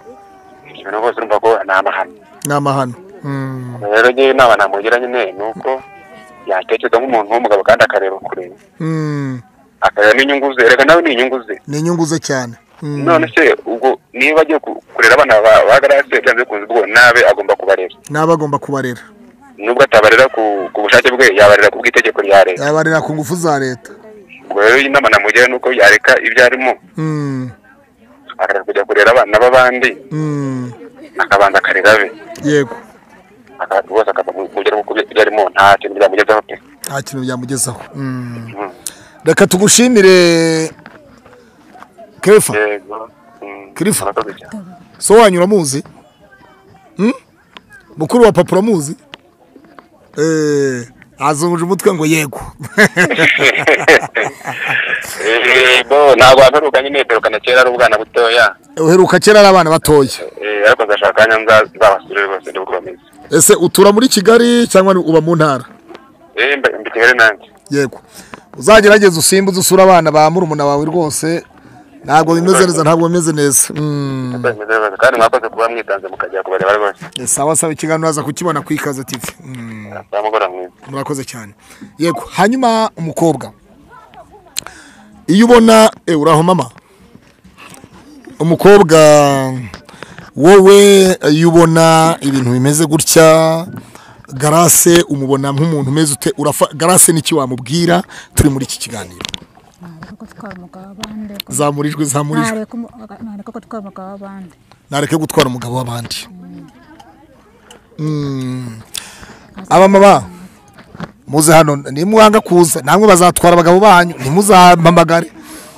ibintu rwose urumva ko ni amahano ni amahano Mm, rero ngewe inama namugira nyine ni uko yatekereza nk'umuntu w'umugabo kandi akareba kure mm, akareba n'inyungu ze reka nawe ni inyungu ze ni inyungu ze cyane Mm, none se ubwo niba agiye ku- kurera abana ba- ba garase byanze bikunze ubwo nabe agomba kubarera n'aba agomba kubarera nubwo atabarera ku ku bushake bwe yabarera ku bw'itegeko rya leta yabarera ku ngufu za leta ubwo rero inama namugira ni uko yareka ibyo arimo Mm, akareka kujya kurera abana b'abandi mm, akabanza akarera be yego aka- rwose akava mu kugera ku byo arimo nta kintu byamugezaho pe nta kintu byamugezaho Mm. reka tugushimire kefa kefa so wanyura muzi Mm? mukuru wa papa uramuzi Eh, azunguje umutwe ngo yego yego ntabwo wamperuka nyine mperukana kera ari ubwana butoya uheruka kera ari abana batoya Eh, ariko nzashaka akanya nza- nzabasubire rwose nibwo bameze ese utura muri kigali cyangwa ni- uba mu ntara Eh, mba- mba i kigali nanjye yego uzagerageze usimbuze usura abana ba murumuna wawe rwose ntabwo bimeze neza ntabwo bimeze neza Mm. Mba bimeze neza. kandi mwakoze kuba mwitanze mukajya kubareba rwose sawa sawa ikiganiro waza kukibona ku ikaze tv Mm. samugora mwiza murakoze cyane yego hanyuma umukobwa iyo ubona eh, uraho mama umukobwa wowe iyo ubona ibintu bimeze gutya garase umubona nk'umuntu umeze ute urafa garase n'iki wamubwira turi muri iki kiganiro ko twamugaho abandi zamurijwe zamurijwe Nareka umu- aga- nareka ko twamugaho abandi nareke gutwara umugabo w'abandi Mm. abamama muze hano nimuhanga kuza namwe bazatwara abagabo banyu ntimuzampamagare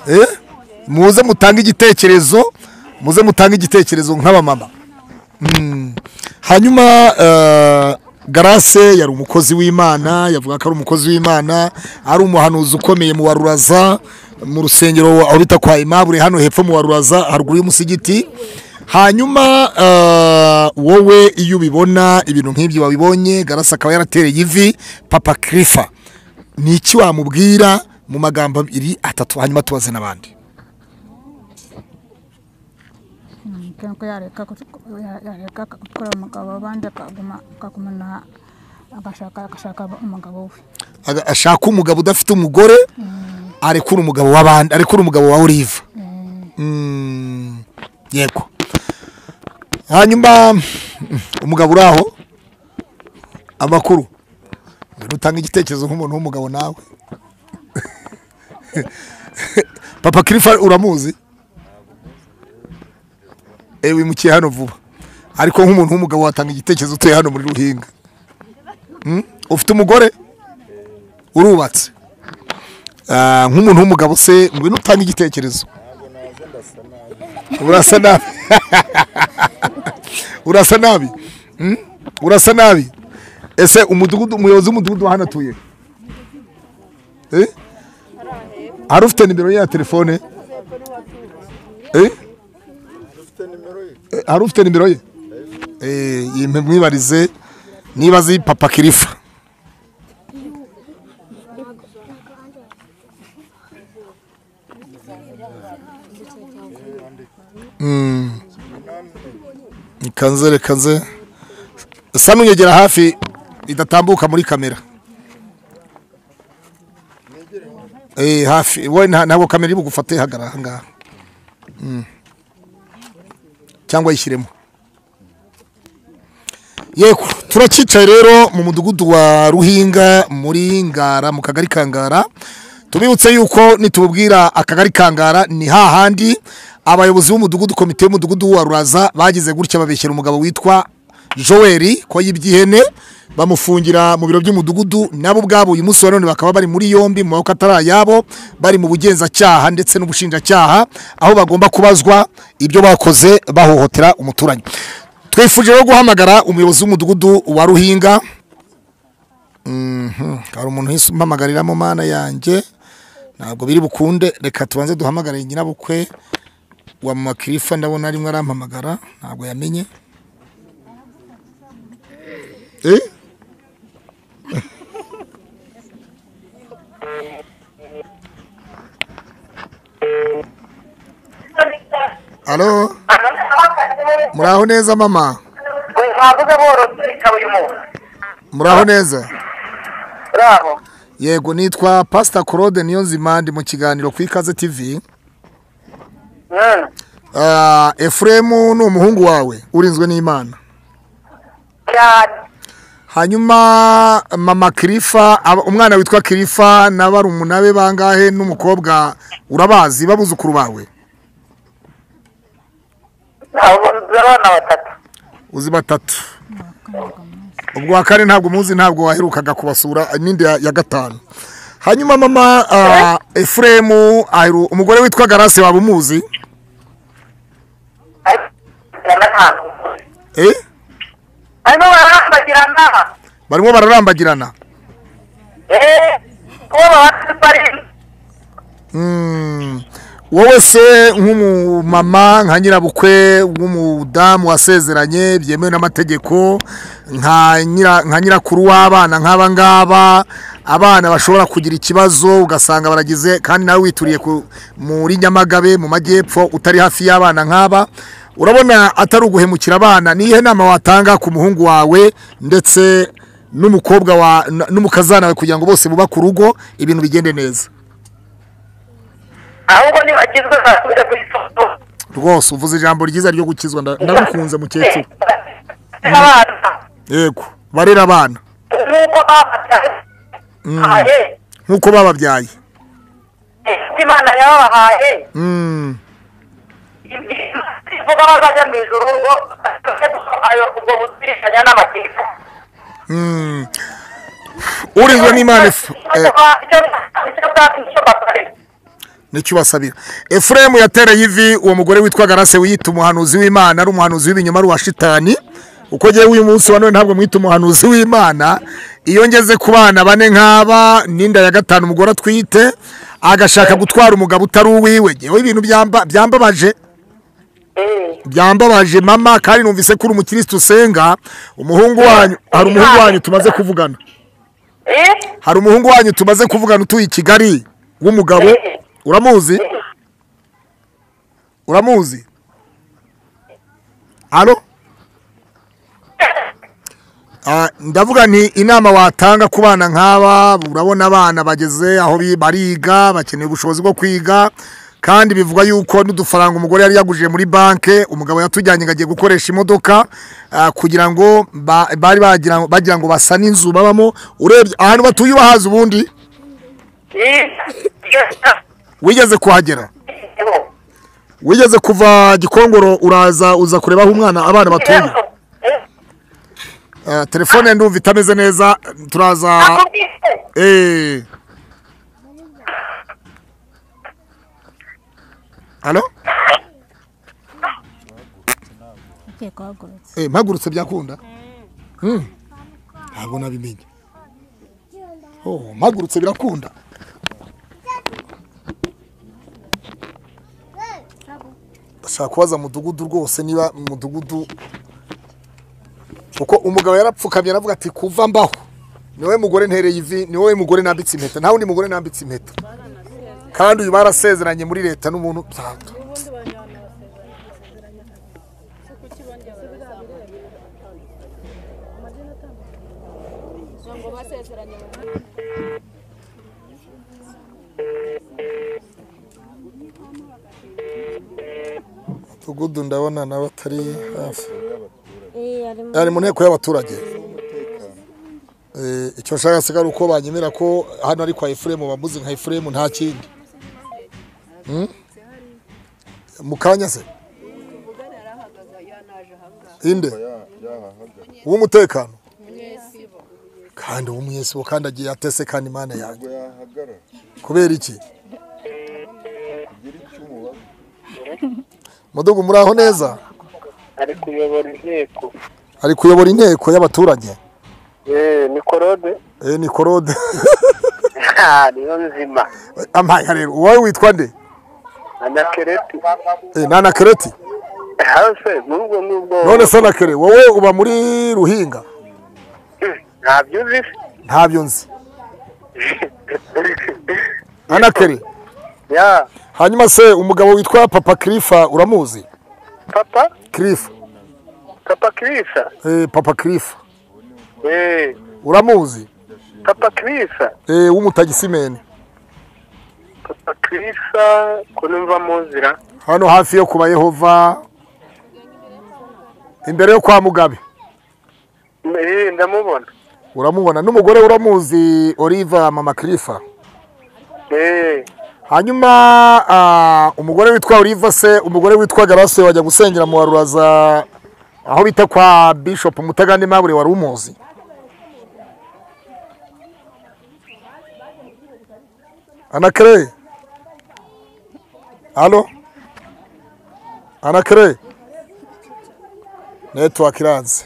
Eh? muze mutange igitekerezo muze mutange igitekerezo nk'abamama Mm. hanyuma eh, garase yari umukozi w'imana yavuga ko ari umukozi w'imana ari umuhanuzi ukomeye mu waruraza mu rusengero aho bita kwa imabure hano hepfo mu waruraza haruguru y'umusigiti hanyuma eh, wowe iyo ubibona ibintu nk'ibyo wabibonye garase akaba yaratereye ivi papa kirifa ni iki wamubwira mu magambo abiri atatu hanyuma tubaze n'abandi mubwira ko yareka kut- ya- yareka gutwara umugabo w'abandi akaguma akagumana agashaka agashaka umugabo we Aga- ashaka umugabo udafite umugore arekura umugabo w'abandi arekura umugabo wa olive Mm, yego hanyuma umugabo uri aho amakuru Ngwino utange igitekerezo nk'umuntu w'umugabo nawe papa kirifa uramuzi ewe wimukiye hano vuba ariko nk'umuntu w'umugabo watanga igitekerezo utuye hano muri ruhinga Mm? ufite umugore urubatse Ah, nk'umuntu w'umugabo se ngwino utange igitekerezo urasa nabi urasa nabi Mm? urasa nabi ese umudugudu umuyobozi w'umudugudu wa hano atuye Eh? hari ufite nimero ye ya telefone Eh? Eh, hari ufite nimero ye Eh, yimpe mwibarize niba azi papa kirifa Mm. Kanze reka nze sa n'unyegera hafi idatambuka muri kamera Eh hafi wowe nta- ntabwo kamera iri bugufate hagara aha ngaha Mm. cyangwa yishyiremo yego turacyicaye rero mu mudugudu wa ruhinga muri ngara mu kagari ka ngara tubibutse yuko nitububwira akagari ka ngara ni hahandi abayobozi b'umudugudu komite y'umudugudu wa ruraza bagize gutya babeshyira umugabo witwa joel ko yibye ihene bamufungira mu biro by'umudugudu nabo ubwabo uyu munsi wa none bakaba bari muri yombi mu maboko atari ayabo bari mu bugenzacyaha ndetse n'ubushinjacyaha aho bagomba kubazwa ibyo bakoze bahohotera umuturanyi twifuje rero guhamagara umuyobozi w'umudugudu wa ruhinga Mhm, hari umuntu uhise umpamagarira mu mana yanjye ntabwo biri bukunde reka tubanze duhamagare nyirabukwe wa mama kirifa ndabona arimo arampamagara ntabwo yamenye Eh? Halo, muraho neza mama, ntavuze borozi ikaba uyu muntu muraho neza. bravo Yego nitwa Pastor Claude Niyonzima ndi mu kiganiro ku Ikaze TV. Ah, Efremu ni umuhungu wawe urinzwe n'Imana. cyane Hanyuma mama Kirifa aba- umwana witwa Kirifa na barumuna be bangahe n'umukobwa urabazi babuzukuru bawe. ntabwo nzi abana batatu uzi batatu ubwa kane ntabwo muzi ntabwo waherukaga kubasura n'indi ya ya gatanu hanyuma mama ah, efuremu aheru- umugore witwa garase waba umuzi Eh? barimo barambagirana barimo bararambagirana eee kuba babatse bari Mm. wowe se nk'umumama nka nyirabukwe w'umudamu wasezeranye byemewe n'amategeko nka nyira- nka nyirakuru w'abana nk'aba ngaba abana bashobora kugira ikibazo ugasanga baragize kandi nawe wituriye ku- muri nyamagabe mu majyepfo utari hafi y'abana nk'aba urabona atari uguhemukira abana ni iyihe nama watanga ku muhungu wawe ndetse n'umukobwa wa n- n'umukazana wawe kugira ngo bose bubake urugo ibintu bigende neza ahubwo ntibagizwe basubire ku isoko rwose uvuze ijambo ryiza ryo gukizwa nda- ndagukunze mukecuru abana yego barera abana nk'uko babatse Mm. ahe nk'uko bababyaye ese imana yabahaye Mm. ivuga bazajya mu ijuru ngo ayo ubwo buzirikanya n'amategeko Mm. urinzwe n'imana efu- eh, nicyo ubasabira efuremu yatereye ivi uwo mugore witwa garase wiyita umuhanuzi w'imana ari umuhanuzi w'ibinyoma ari uwa shitani uko ngewe uyu munsi wa none ntabwo mwita umuhanuzi w'imana iyo ngeze ku bana bane nk'aba n'inda ya gatanu umugore atwite agashaka gutwara umugabo utari uwiwe ngewe ibintu byamba- byambabaje byambabaje mama kandi numvise ko uri umukirisitu usenga umuhungu wanyu hari umuhungu wanyu tumaze kuvugana hari umuhungu wanyu tumaze kuvugana utuye i kigali w'umugabo uramuzi uramuzi hano ndavuga nti inama watanga ku bana nk'aba urabona abana bageze aho bi- bariga bakeneye ubushobozi bwo kwiga kandi bivugwa yuko n'udufaranga umugore yari yagujije muri banki umugabo yatujyanye ngo agiye gukoresha imodoka ah, kugira ngo ba- bari bagira ngo- bagira ngo basane inzu babamo urebye ahantu batuye ubahazi ubundi wigeze kuhagera wigeze kuva gikongoro uraza uza kureba aho umwana abana batuye Eh, telefone ndumva itameze neza turaza eh halo Ugiye guhagurutsa. eh mpagurutse byakunda Mm. ntabwo nabimenye oh mpagurutse birakunda ashaka kubaza mudugudu rwose niba mudugudu kuko umugabo yarapfukamye aravuga ati kuva mbaho ni wowe mugore ntereye ivi ni wowe mugore nambitse impeta nta wundi mugore nambitse impeta kandi uyu barasezeranye muri leta n'umuntu Ntabwo. mudugudu ndabona nawe atari hafi ari mu nteko y'abaturage Eh, icyo nshaka se ari uko banyemera ko hano ari kwa efuremu bamuzi nka efuremu nta kindi Mm? mu kanya se inde uw'umutekano kandi uw'umunyesibo kandi agiye atese kandi imana yanjye kubera iki mudugu muri aho neza ari kuyobora inteko ari kuyobora inteko y'abaturage yeee ni korode eh ni korode Ah, niyo nzima amaya rero uwawe witwa nde anakereti eh ni anakereti hase muri ubwo ngubwo none se anakere wowe uba muri ruhinga ntabyo uzi se ntabyo nzi anakere ya hanyuma se umugabo witwa papa kirifa uramuzi papa kirifa papa kirisa eh papa kirifa yeee uramuzi papa kirisa eh w'umutagisimeni papa kirisa ko numva muzira hano hafi yo kuba yehova imbere yo kwa mugabe yeee ndamubona uramubona n'umugore uramuzi oliva mama kirifa yeee hanyuma ah, umugore witwa oliva se umugore witwa garase wajya gusengera mu waruraza aho bita kwa bishop mutagande mabure wari umuzi anakere alo anakere network iranze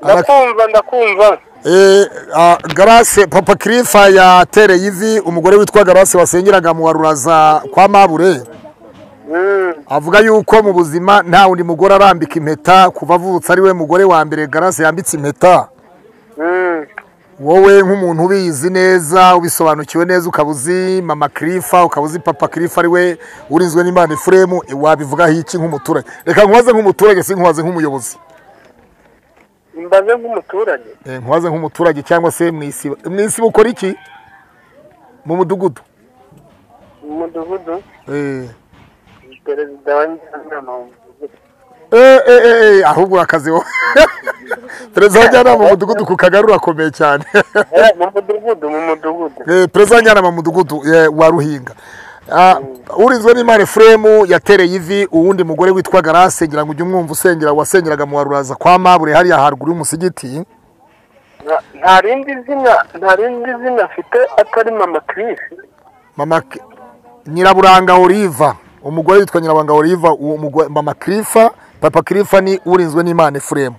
ndakumva ndakumva Eh, ah, Grace Papa Kirifa yatereye ivi umugore witwa Grace wasengeraga mu waruraza kwa Mabure avuga yuko mu buzima nta wundi mugore arambika impeta kuva avutse ari we mugore wa mbere Grace yambitse impeta wowe nk'umuntu ubizi neza ubisobanukiwe neza ukaba uzi mama kirifa ukaba uzi papa kirifa ari we urinzwe n'imana efuremu wabivugaho iki nk'umuturage reka nkubaze nk'umuturage si nkubaze nk'umuyobozi mbaze nk'umuturage Eh, nkubaze nk'umuturage cyangwa se mu isibo mu isibo ukora iki mu mudugudu mu mudugudu Eh. perezida wa njyanama mu mudugudu Eh, eh, eh, eh, ahubwo urakazi wowe perezida wa njyanama mu mudugudu ku kagari urakomeye cyane Eh, mu mudugudu mu mudugudu Eh, perezida wa njyanama mu mudugudu eh, wa ruhinga Ah, urinzwe n'imana efuremu yatereye ivi uwundi mugore witwa garase ngira ngo ujye umwumva usengera wasengeraga mu waruraza kwa mabure hariya haruguru y'umusigiti Nta- nta rindi zina nta rindi zina afite atari mama kirisi mama K- nyiraburanga oliva umugore witwa nyiraburanga oliva uwo mugore mama kirifa papa kirifa ni urinzwe n'imana efuremu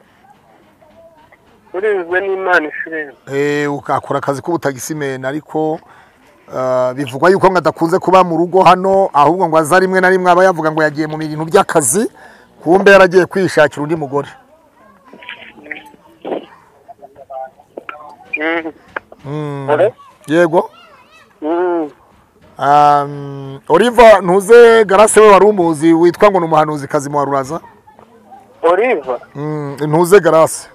urinzwe n'imana ishirene eh, ukakora akazi k'ubutagisimeni ariko ah, bivugwa yuko ngo adakunze kuba mu rugo hano ahubwo ngo aza rimwe na rimwe aba yavuga ngo yagiye mu bintu by'akazi kumbe yaragiye kwishakira undi mugore Mm. Ore? yego Um, oliva ntuze garase we wari umuzi witwa ngo ni umuhanuzi kazi muwaruraza oliva Mm, ntuze garase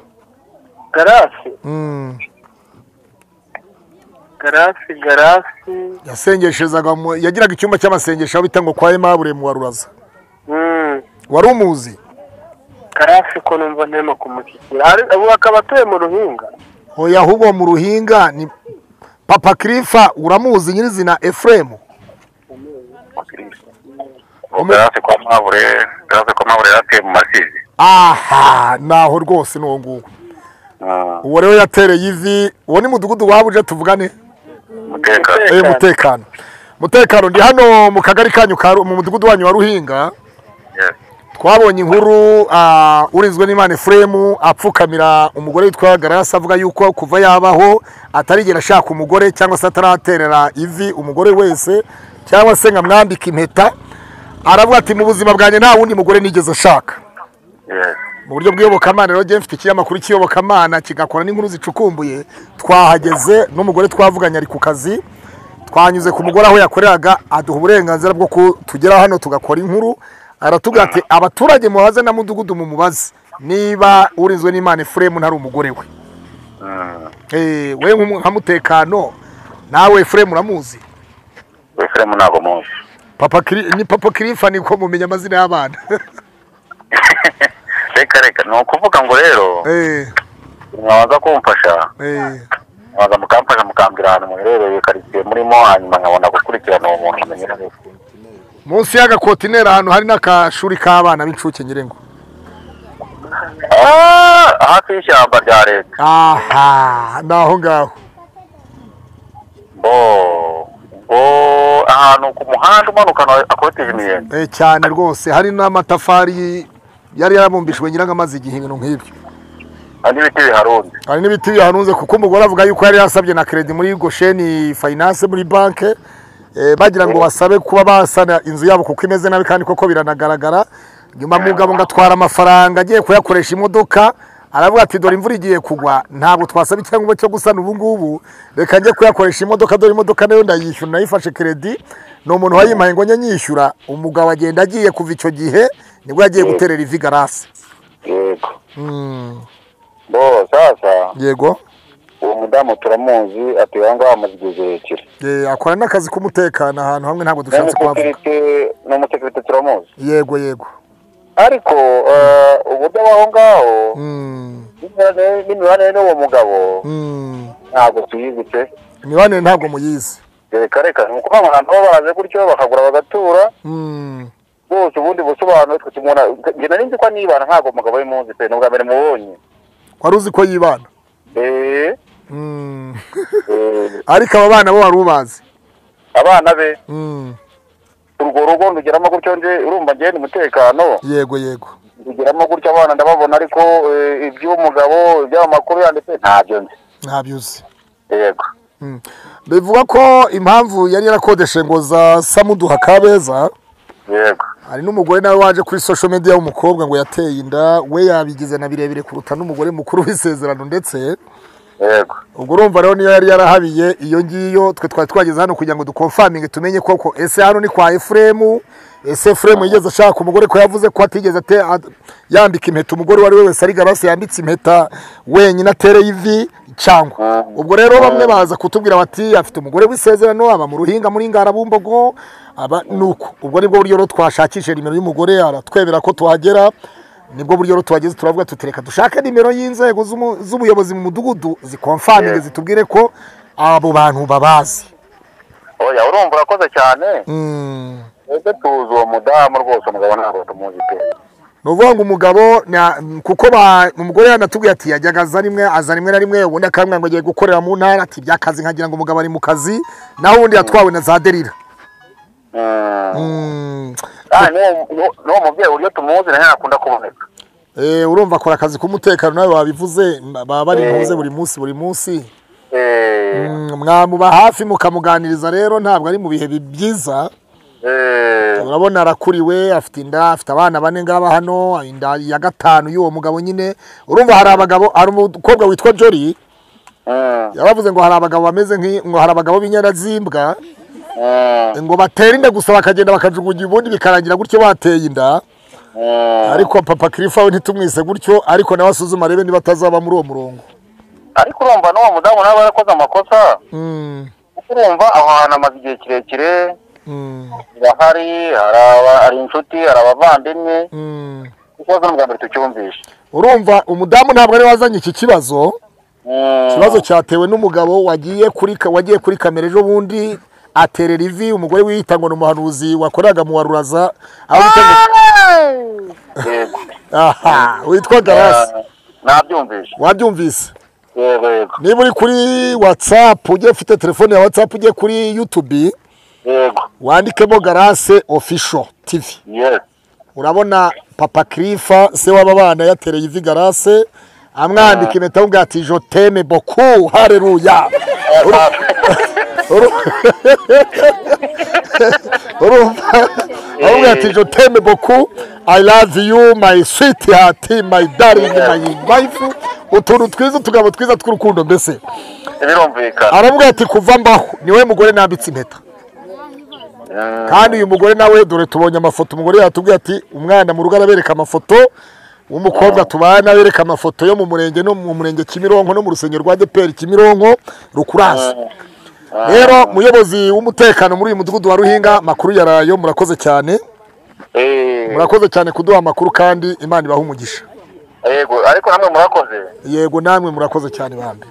garasi Mm. garasi garasi yasengeshezaga mu- yagiraga icyumba cy'amasengesho aho bita ngo kwa emabure muwaruraza Mm. wari umuzi garasi ko numva ntema kumushyikira Ari- ubu akaba atuye mu ruhinga oya ahubwo mu ruhinga ni papa kirifa uramuzi nyirizina efuremu garase kwa mabure garase kwa mabure yaratuye mu masizi aha naho rwose ni uwo nguwo uwo rero yatereye ivi uwo ni mudugudu waba uje tuvugane umutekano Eh, umutekano umutekano ndi hano mu kagari kanyu ka Ru- mu mudugudu wanyu wa ruhinga Yes. twabonye inkuru ah, urinzwe n'imana efuremu apfukamira umugore witwa garasi avuga yuko kuva yabaho atarigera ashaka umugore cyangwa se ataraterera ivi umugore wese cyangwa se nkamwambika impeta aravuga ati mu buzima bwanjye nta wundi mugore nigeze ashaka Yes. mu buryo bw'iyobokamana rero njye mfite ikinyamakuru cy'iyobokamana kigakora n'inkuru zicukumbuye twahageze n'umugore twavuganye ari ku kazi twanyuze ku mugore aho yakoreraga aduha uburenganzira bwo ku- tugera hano tugakora inkuru aratubwira ati abaturage mubaze na mudugudu mu mubaze niba urinzwe n'imana efuremu ntari umugore we Eh, we nk'umu- nka mutekano nawe efuremu uramuzi wefuremu ntabwo muzi papa Kiri- ni papa kirifa niko mumenya amazina y'abana reka reka ni ukuvuga ngo rero Eh, mwabanza kumfasha eh. mwaza mukamfasha mukambwira ahantu muherereye karitsiye murimo hanyuma nkabona gukurikirana uwo muntu nkamenya neza munsi y'agakotineri ahantu hari n'akashuri k'abana b'incuke nyirengo Ah, hafi y'ishyamba rya leta aha ni aho ngaho bo bo ahantu ku muhanda umanuka na- akotije imiyenzi Eh, cyane rwose hari n'amatafari yari yarabumbishijwe nyiranga amaze igihe ibintu nk'ibyo hari n'ibiti biharunze hari n'ibiti biharunze kuko umugore avuga yuko yari yasabye na kredi muri gosheni finance muri banke eh, bagira ngo basabe kuba basana inzu yabo kuko imeze nabi kandi koko biranagaragara nyuma mugabo ngo atwara amafaranga agiye kuyakoresha imodoka aravuga ati dore imvura igiye kugwa ntabwo twasaba icyangombwa cyo gusana ubu ngubu reka njye kuyakoresha imodoka dore imodoka nayo ndayishyura nayifashe kredi ni umuntu wayimpaye ngo njye nyishyura umugabo agenda agiye kuva icyo gihe nibwo yagiye guterera ivi garasi yego bo sasa yego uwo mudamu turamuzi atuye aho ngaho amaze igihe kirekire Eh, akora n'akazi k'umutekano ahantu hamwe ntabwo dushatse kuhavuga n'umusekirite n'umusekirite turamuzi yego yego ariko eh, uburyo abaho ngaho n'imibanire- n'imibanire n'uwo mugabo ntabwo tuyizi pe imibanire ntabwo muyizi reka reka ni ukuvuga ngo abantu baba baraje gutyo bakagura bagatura bose ubundi busobanuro twe tumubona njye nari nzi ko anibana ntabwo umugabo we muzi pe ni ubwa mbere mubonye wari uzi ko yibana Eh, eh, ariko aba bana bo wari ubazi abana be Mm, urwo rugo ndugeramo gutyo nje urumva njye ni umutekano yego yego ndugeramo gutyo abana ndababona ariko eh, iby'umugabo iby'amakuru yanditse ntabyo nzi ntabyo uzi yego bivuga ko impamvu yari yarakodeshe ngo za samuduha kabeza yego hari n'umugore nawe waje kuri social media w'umukobwa ngo yateye inda we yabigize na birebire kuruta n'umugore mukuru w'isezerano ndetse yego ubwo urumva rero niyo yari yarahabiye iyo ngiyo twe twari twageze hano kugira ngo dukomfaminge tumenye koko ese hano ni kwa efuremu ese efuremu yigeze ashaka umugore ko yavuze ko atigeze ate- a- yambika impeta umugore uwo ari we wese ari garasi yambitse impeta wenyine atereye ivi cyangwa ubwo rero bamwe baza kutubwira bati afite umugore w'isezerano aba mu ruhinga muri ngarabumbogo aba nuko ubwo nibwo buryo rero twashakisha nimero y'umugore aratwebera ko tuhagera nibwo buryo rero tuhageze turavuga tuti reka dushake nimero y'inzego z'umu- z'ubuyobozi mu mudugudu zikomfaminge zitubwire ko abo bantu babazi oya urumva urakoze cyane twebwe tuzi uwo mudamu rwose umugabo ntabwo tumuzi pe ni ukuvuga ngo umugabo na- kuko ba- umugore yanatubwiye ati yajyaga aza rimwe aza rimwe na rimwe ubundi akamubwira ngo agiye gukorera mu ntara ati byakazi nkagira ngo umugabo ari mu kazi naho ubundi yatwawe na za derira kandi n'uwo- n'uwo- n'uwo mubyeyi uburyo tumuzi nawe ntakunda kuboneka Eh, urumva akora akazi k'umutekano nawe wabivuze baba bari Eh. muze buri munsi buri munsi Eh, Mm, mwamuba hafi mukamuganiriza rero ntabwo ari mu bihe bi- byiza eh, urabona arakuriwe afite inda afite abana bane ngaba hano inda ya gatanu y'uwo mugabo nyine urumva hari abagabo hari umukobwa witwa jori yabavuze ngo hari abagabo bameze nk'i- ngo hari abagabo b'inyarazimbwa ngo batera inda gusa bakagenda bakajugunya ubundi bikarangira gutyo bateye inda ariko papa kirifa we ntitumwise gutyo ariko nawe asuzuma arebe niba atazaba muri uwo murongo ariko urumva n'uwo mudamu nawe yarakoze amakosa kuko urumva aho hantu amaze igihe kirekire birahari hari aba- hari inshuti hari abavandimwe ikibazo ni ubwa mbere tucyumvishe urumva umudamu ntabwo ari wazanye iki kibazo Mm. ikibazo cyatewe n'umugabo wagiye kuri ka- wagiye kuri kamera ejo bundi aterera ivi umugore wiyita ngo ni umuhanuzi wakoraga mu waruraza aho bita ngo- Yego. aha witwa garasi Eh, nabyumvishe wabyumvise yego yego niba uri kuri watsapu ujye ufite telefone ya watsapu ujye kuri yutubi yego wandikemo garase ofisho tivi yes urabona papa kirifa se w'aba bana yatereye ivi garase amwambika impeta avuga ati joteme boku hareruya Uru- uru- urumva avuga ati joteme boku i love you my sweet heart my darling my wife utuntu twiza utugabo twiza tw'urukundo mbese birumvikana aravuga ati kuva mbaho niwe mugore nambitse impeta Mm. kandi uyu mugore nawe dore tubonye amafoto umugore yatubwiye ati umwana mu rugo arabereka amafoto w'umukobwa tubana bereka amafoto yo mu murenge no mu murenge kimironko no mu rusengero rwa deperi kimironko rukurasi rero muyobozi w'umutekano muri uyu mudugudu wa ruhinga makuru yarayo murakoze cyane Eh, murakoze cyane kuduha amakuru kandi imana ibaha umugisha yego ariko namwe murakoze yego namwe murakoze cyane bambi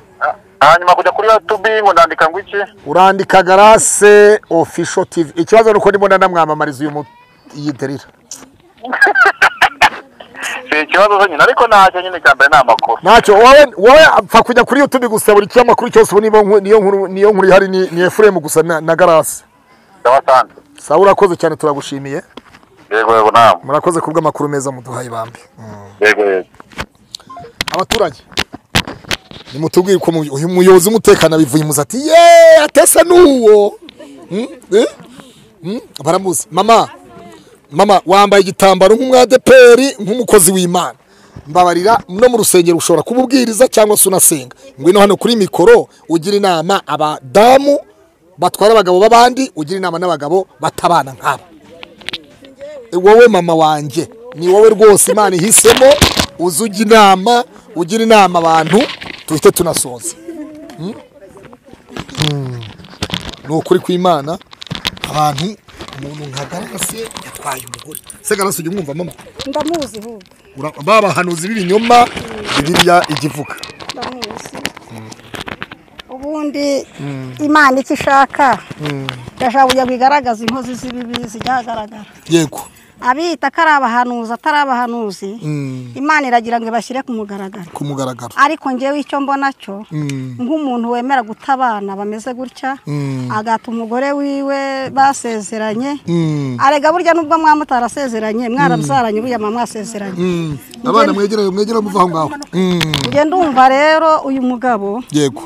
hanyuma kujya kuri yutubi ngo ndandika ngo iki urandika garase ofisho tivi ikibazo ni uko ndimo nanamwamamariza uyu mu iyi derira si ikibazo se nyine ariko ntacyo nyine cya mbere ni amakuru ntacyo wowe wowe apfa kujya kuri yutubi gusa buri kinyamakuru cyose ubu niyo nkuru niyo nkuru niyo nkuru ihari ni ni efuremu gusa na na garase ndabasanze sawa urakoze cyane turagushimiye yego yego ntabwo murakoze ku bw'amakuru meza muduhaye bambi yego yego abaturage nimutubwire ko mu- uyu muyobozi w'umutekano abivuye imuzi ati yeee atesa n'uwo Hmm? Eh? Hmm? baramuzi mama mama wambaye igitambaro nk'umwadeperi nk'umukozi w'imana mbabarira no mu rusengero ushobora kuba ubwiriza cyangwa se unasenga ngwino hano kuri mikoro ugira inama abadamu batwara abagabo b'abandi ugira inama n'abagabo batabana nk'aba E, wowe mama wanjye ni wowe rwose imana ihisemo uza ujya inama ugira inama abantu duhite tunasoza Hmm? Hmm. ni ukuri kw'imana abantu umuntu nka garase yatwaye umugore se garase ujya umwumva mama ndamuzi ahubwo Ura- babahanuzi b'ibinyoma bibiliya igivuga ndamuzi ubundi imana icyo ishaka irashaka kujya ngo igaragaze inkozi z'ibibi zijya ahagaragara yego abita ko ari abahanuzi atari abahanuzi Mm. imana iragira ngo ibashyire ku mugaragaro ku mugaragaro ariko njyewe icyo mbona cyo Mm. nk'umuntu wemera guta abana bameze gutya Mm. agata umugore wiwe basezeranye Mm. arega burya nubwo mwamutarasezeranye mwarabyaranye burya mama mwasezeranye Mm. abana mwegereye mwegereye muva aho ngaho Mm. njye ndumva rero uyu mugabo yego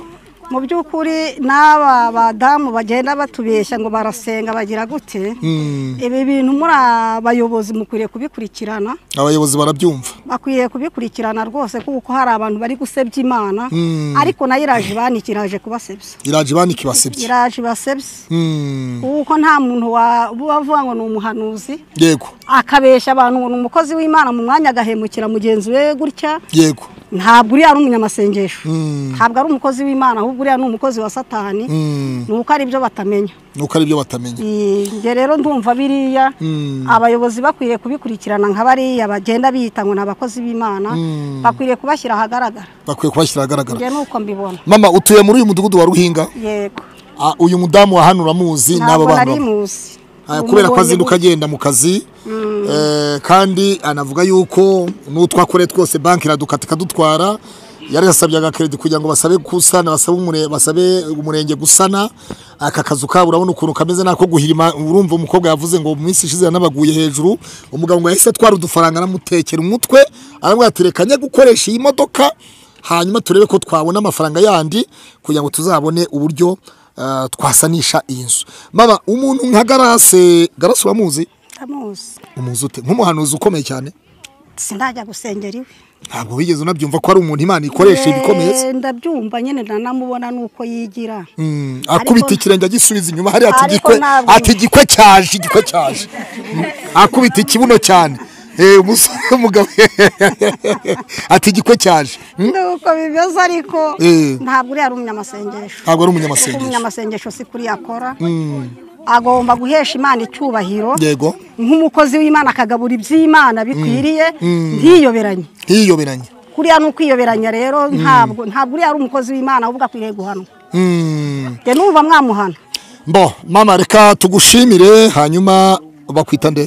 mu by'ukuri n'aba badamu bagenda batubeshya ngo barasenga bagira gute Mm. ibi bintu muri abayobozi mukwiriye kubikurikirana abayobozi barabyumva bakwiye kubikurikirana rwose kuko hari abantu bari gusebya imana Mm. ariko nayo iraje ibaniki iraje kubasebya iraje ibaniki basebye iraje ibasebya Mm. kuko nta muntu wa- uba avuga ngo ni umuhanuzi yego akabeshya abantu ngo ni umukozi w'imana mu mwanya agahemukira mugenzi we gutya yego ntabwo uriya ari umunyamasengesho Mm. ntabwo ari umukozi w'imana ahubwo uriya ni umukozi wa satani Mm. ni uko ari byo batamenya nuko ari byo batamenya Eh, njye rero ndumva biriya Mm. abayobozi bakwiriye kubikurikirana nka bariya bagenda biyita ngo ni abakozi b'imana Mm. bakwiriye kubashyira ahagaragara bakwiye kubashyira ahagaragara njye ni uko mbibona mama utuye muri uyu mudugudu wa ruhinga yego Ah, uyu mudamu wa hano uramuzi n'aba ntabwo nari bana muzi Ah, kubera ko Umubonye azinduka gutya. agenda mu kazi Mm. Eh, kandi anavuga yuko n'utwo akore twose banki iradukata ikadutwara yari yasabye agakeredi kugira ngo basabe gusana basabe umure- basabe umurenge gusana aka kazu kabo urabona ukuntu kameze n'ako guhirima urumva umukobwa yavuze ngo mu minsi ishize yanabaguye hejuru umugabo ngo yahise atwara udufaranga anamutekera umutwe aramubwira ati reka njye gukoresha iyi modoka hanyuma turebe ko twabona amafaranga yandi kugira ngo tuzabone uburyo ah, twasanisha iyi nzu mama umuntu nka garase garase uramuzi ndamuzi umuzi ute nk'umuhanuzi ukomeye cyane sindajya gusengera iwe ntabwo wigeze unabyumva ko ari umuntu imana ikoresha ibikomeza Eh, ndabyumva nyine nanamubona nuko yigira Mm, akubita ikirenge agisubiza inyuma hariya ati Ariko gikwe ntabwo- ati gikwe cyaje igikwe cyaje Mm, akubita ikibuno cyane Eh, umusore w'umugabo ati gikwe cyaje Mm, nuko bimeze ariko Eh. ntabwo uriya ari umunyamasengesho ntabwo ari kuko umunyamasengesho umunyamasengesho si kuri akora Mm, agomba guhesha imana icyubahiro yego nk'umukozi w'imana akagabura iby'imana bikwiriye Mm. ntiyoberanye ntiyoberanye kuriya ni ukwiyoberanya rero ntabwo ntabwo uriya ari umukozi w'imana ahubwo akwiriye guhanwa Mm. njye numva mwamuhana bo mama reka tugushimire hanyuma bakwita nde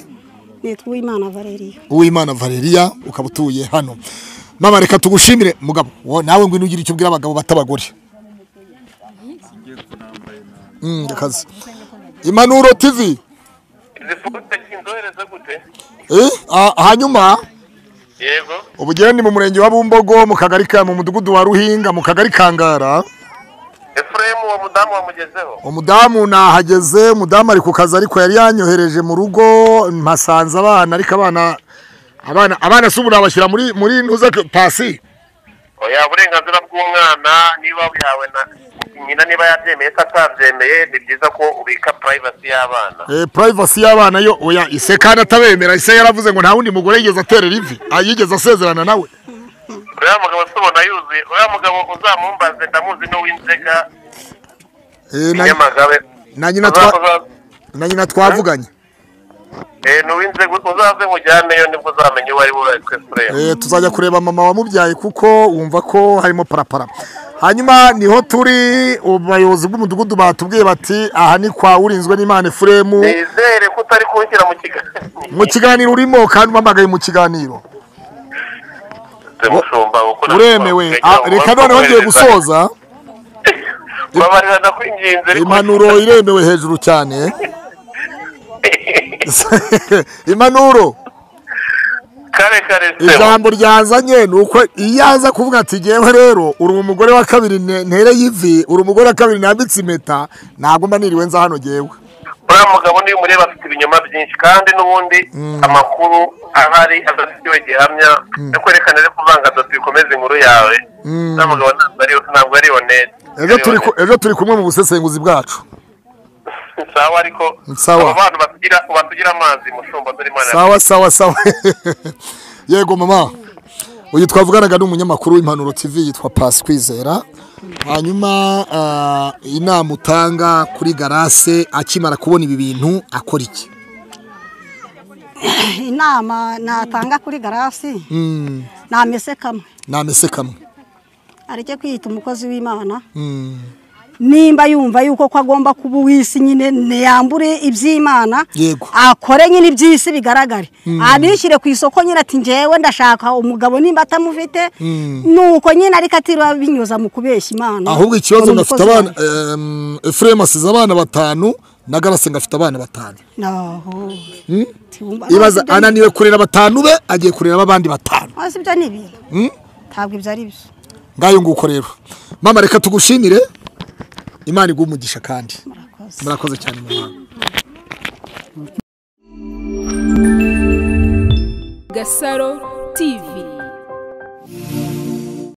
nitwa uwimana valeriya uwimana valeria ukaba utuye hano mama reka tugushimire mugabo wo- nawe ngwino ugira icyo ubwira abagabo batabagore Mm, rekaza impanuro tv Eh, ah, hanyuma yego ubugeni ni mu murenge wa bumbogo mu kagari ka mu mudugudu wa ruhinga mu kagari kangara efuremu wa mudamu wamugezeho umudamu nahageze umudamu ari ku kazi ariko yari yanyohereje mu rugo mpasanze abana ariko abana abana abana si ubu nabashyira muri muri ntuza pasi oya uburenganzira bw'umwana niba yawe na nyina niba yabyemeye se atabyemeye ni byiza ko ubika purayivasi y'abana Eh, privacy y'abana yo oya ise kandi atabemera ise yaravuze ngo nta wundi mugore yigeze aterera ivi ah, yigeze asezerana nawe uriya mugabo se ubona yuzuye uriya mugabo uzamumbaze ndamuzi n'uw'inzega Eh, na- nyamagabe na nyina twa na nyina twavuganye n'uw'inzega uzaze mujyaneyo nibwo uzamenya uwo ari we witwa efuremu Eh, tuzajya kureba mama wamubyaye kuko wumva ko harimo parapara hanyuma niho turi ubuyobozi bw'umudugudu batubwiye bati aha ni kwa urinzwe n'imana efuremu nizere ko utari kunshyira mu kiganiro mu kiganiro urimo kandi umpamagaye mu kiganiro mushumba kuko uremewe Ah, reka noneho ngiye gusoza babarira ndakwinginze ariko impanuro iremewe hejuru cyane impanuro kare kare ijambo ryazanye ni uko iyo aza kuvuga ati ngewe rero uri umugore wa kabiri ne- ntereye ivi uri umugore wa kabiri nambitse impeta ntabwo mba niriwe nza hano ngewe uriya mugabo niyo umureba afite ibinyoma byinshi kandi n'ubundi amakuru ahari adafitiwe gihamya yo kwerekana rero kuvanga doti bikomeza inkuru yawe uriya mugabo ntabwo ari ntabwo ari honete ejo turi ku- ejo turi kumwe mu busesenguzi bwacu sawa ariko Sawa. abo bantu batugira batugira amazi mushumba dore imana sawa sawa sawa yego mama uyu twavuganaga ni umunyamakuru w'impanuro tv yitwa pasi kwizera hanyuma ah, inama utanga kuri garase akimara kubona ibi bintu akora iki inama natanga kuri garasi Mm, namese kamwe namese kamwe areke kwiyita umukozi w'imana Mm, nimba yumva yuko ko agomba kuba uw'isi nyine ntiyambure iby'imana yego akore nyine iby'isi bigaragare Mm. anishyire ku isoko nyine ati ngewe ndashaka umugabo nimba atamufite nuko nyine ariko atiriwe binyuza mu kubeshya imana ahubwo ikibazo Uri ngafite umukozi abana em, efuremu asize abana batanu na garase ngafite abana batanu Naho. Mm? Tiwumva- ibaza Ntabwo ibyo- ananiwe kurera batanu be agiye kurera abandi batanu Ntabwo ibyo ni ibintu Mm? ntabwo ibyo ari byo ngayo nguko rero mama reka tugushimire imana iguha umugisha kandi murakoze cyane mama gasaro tv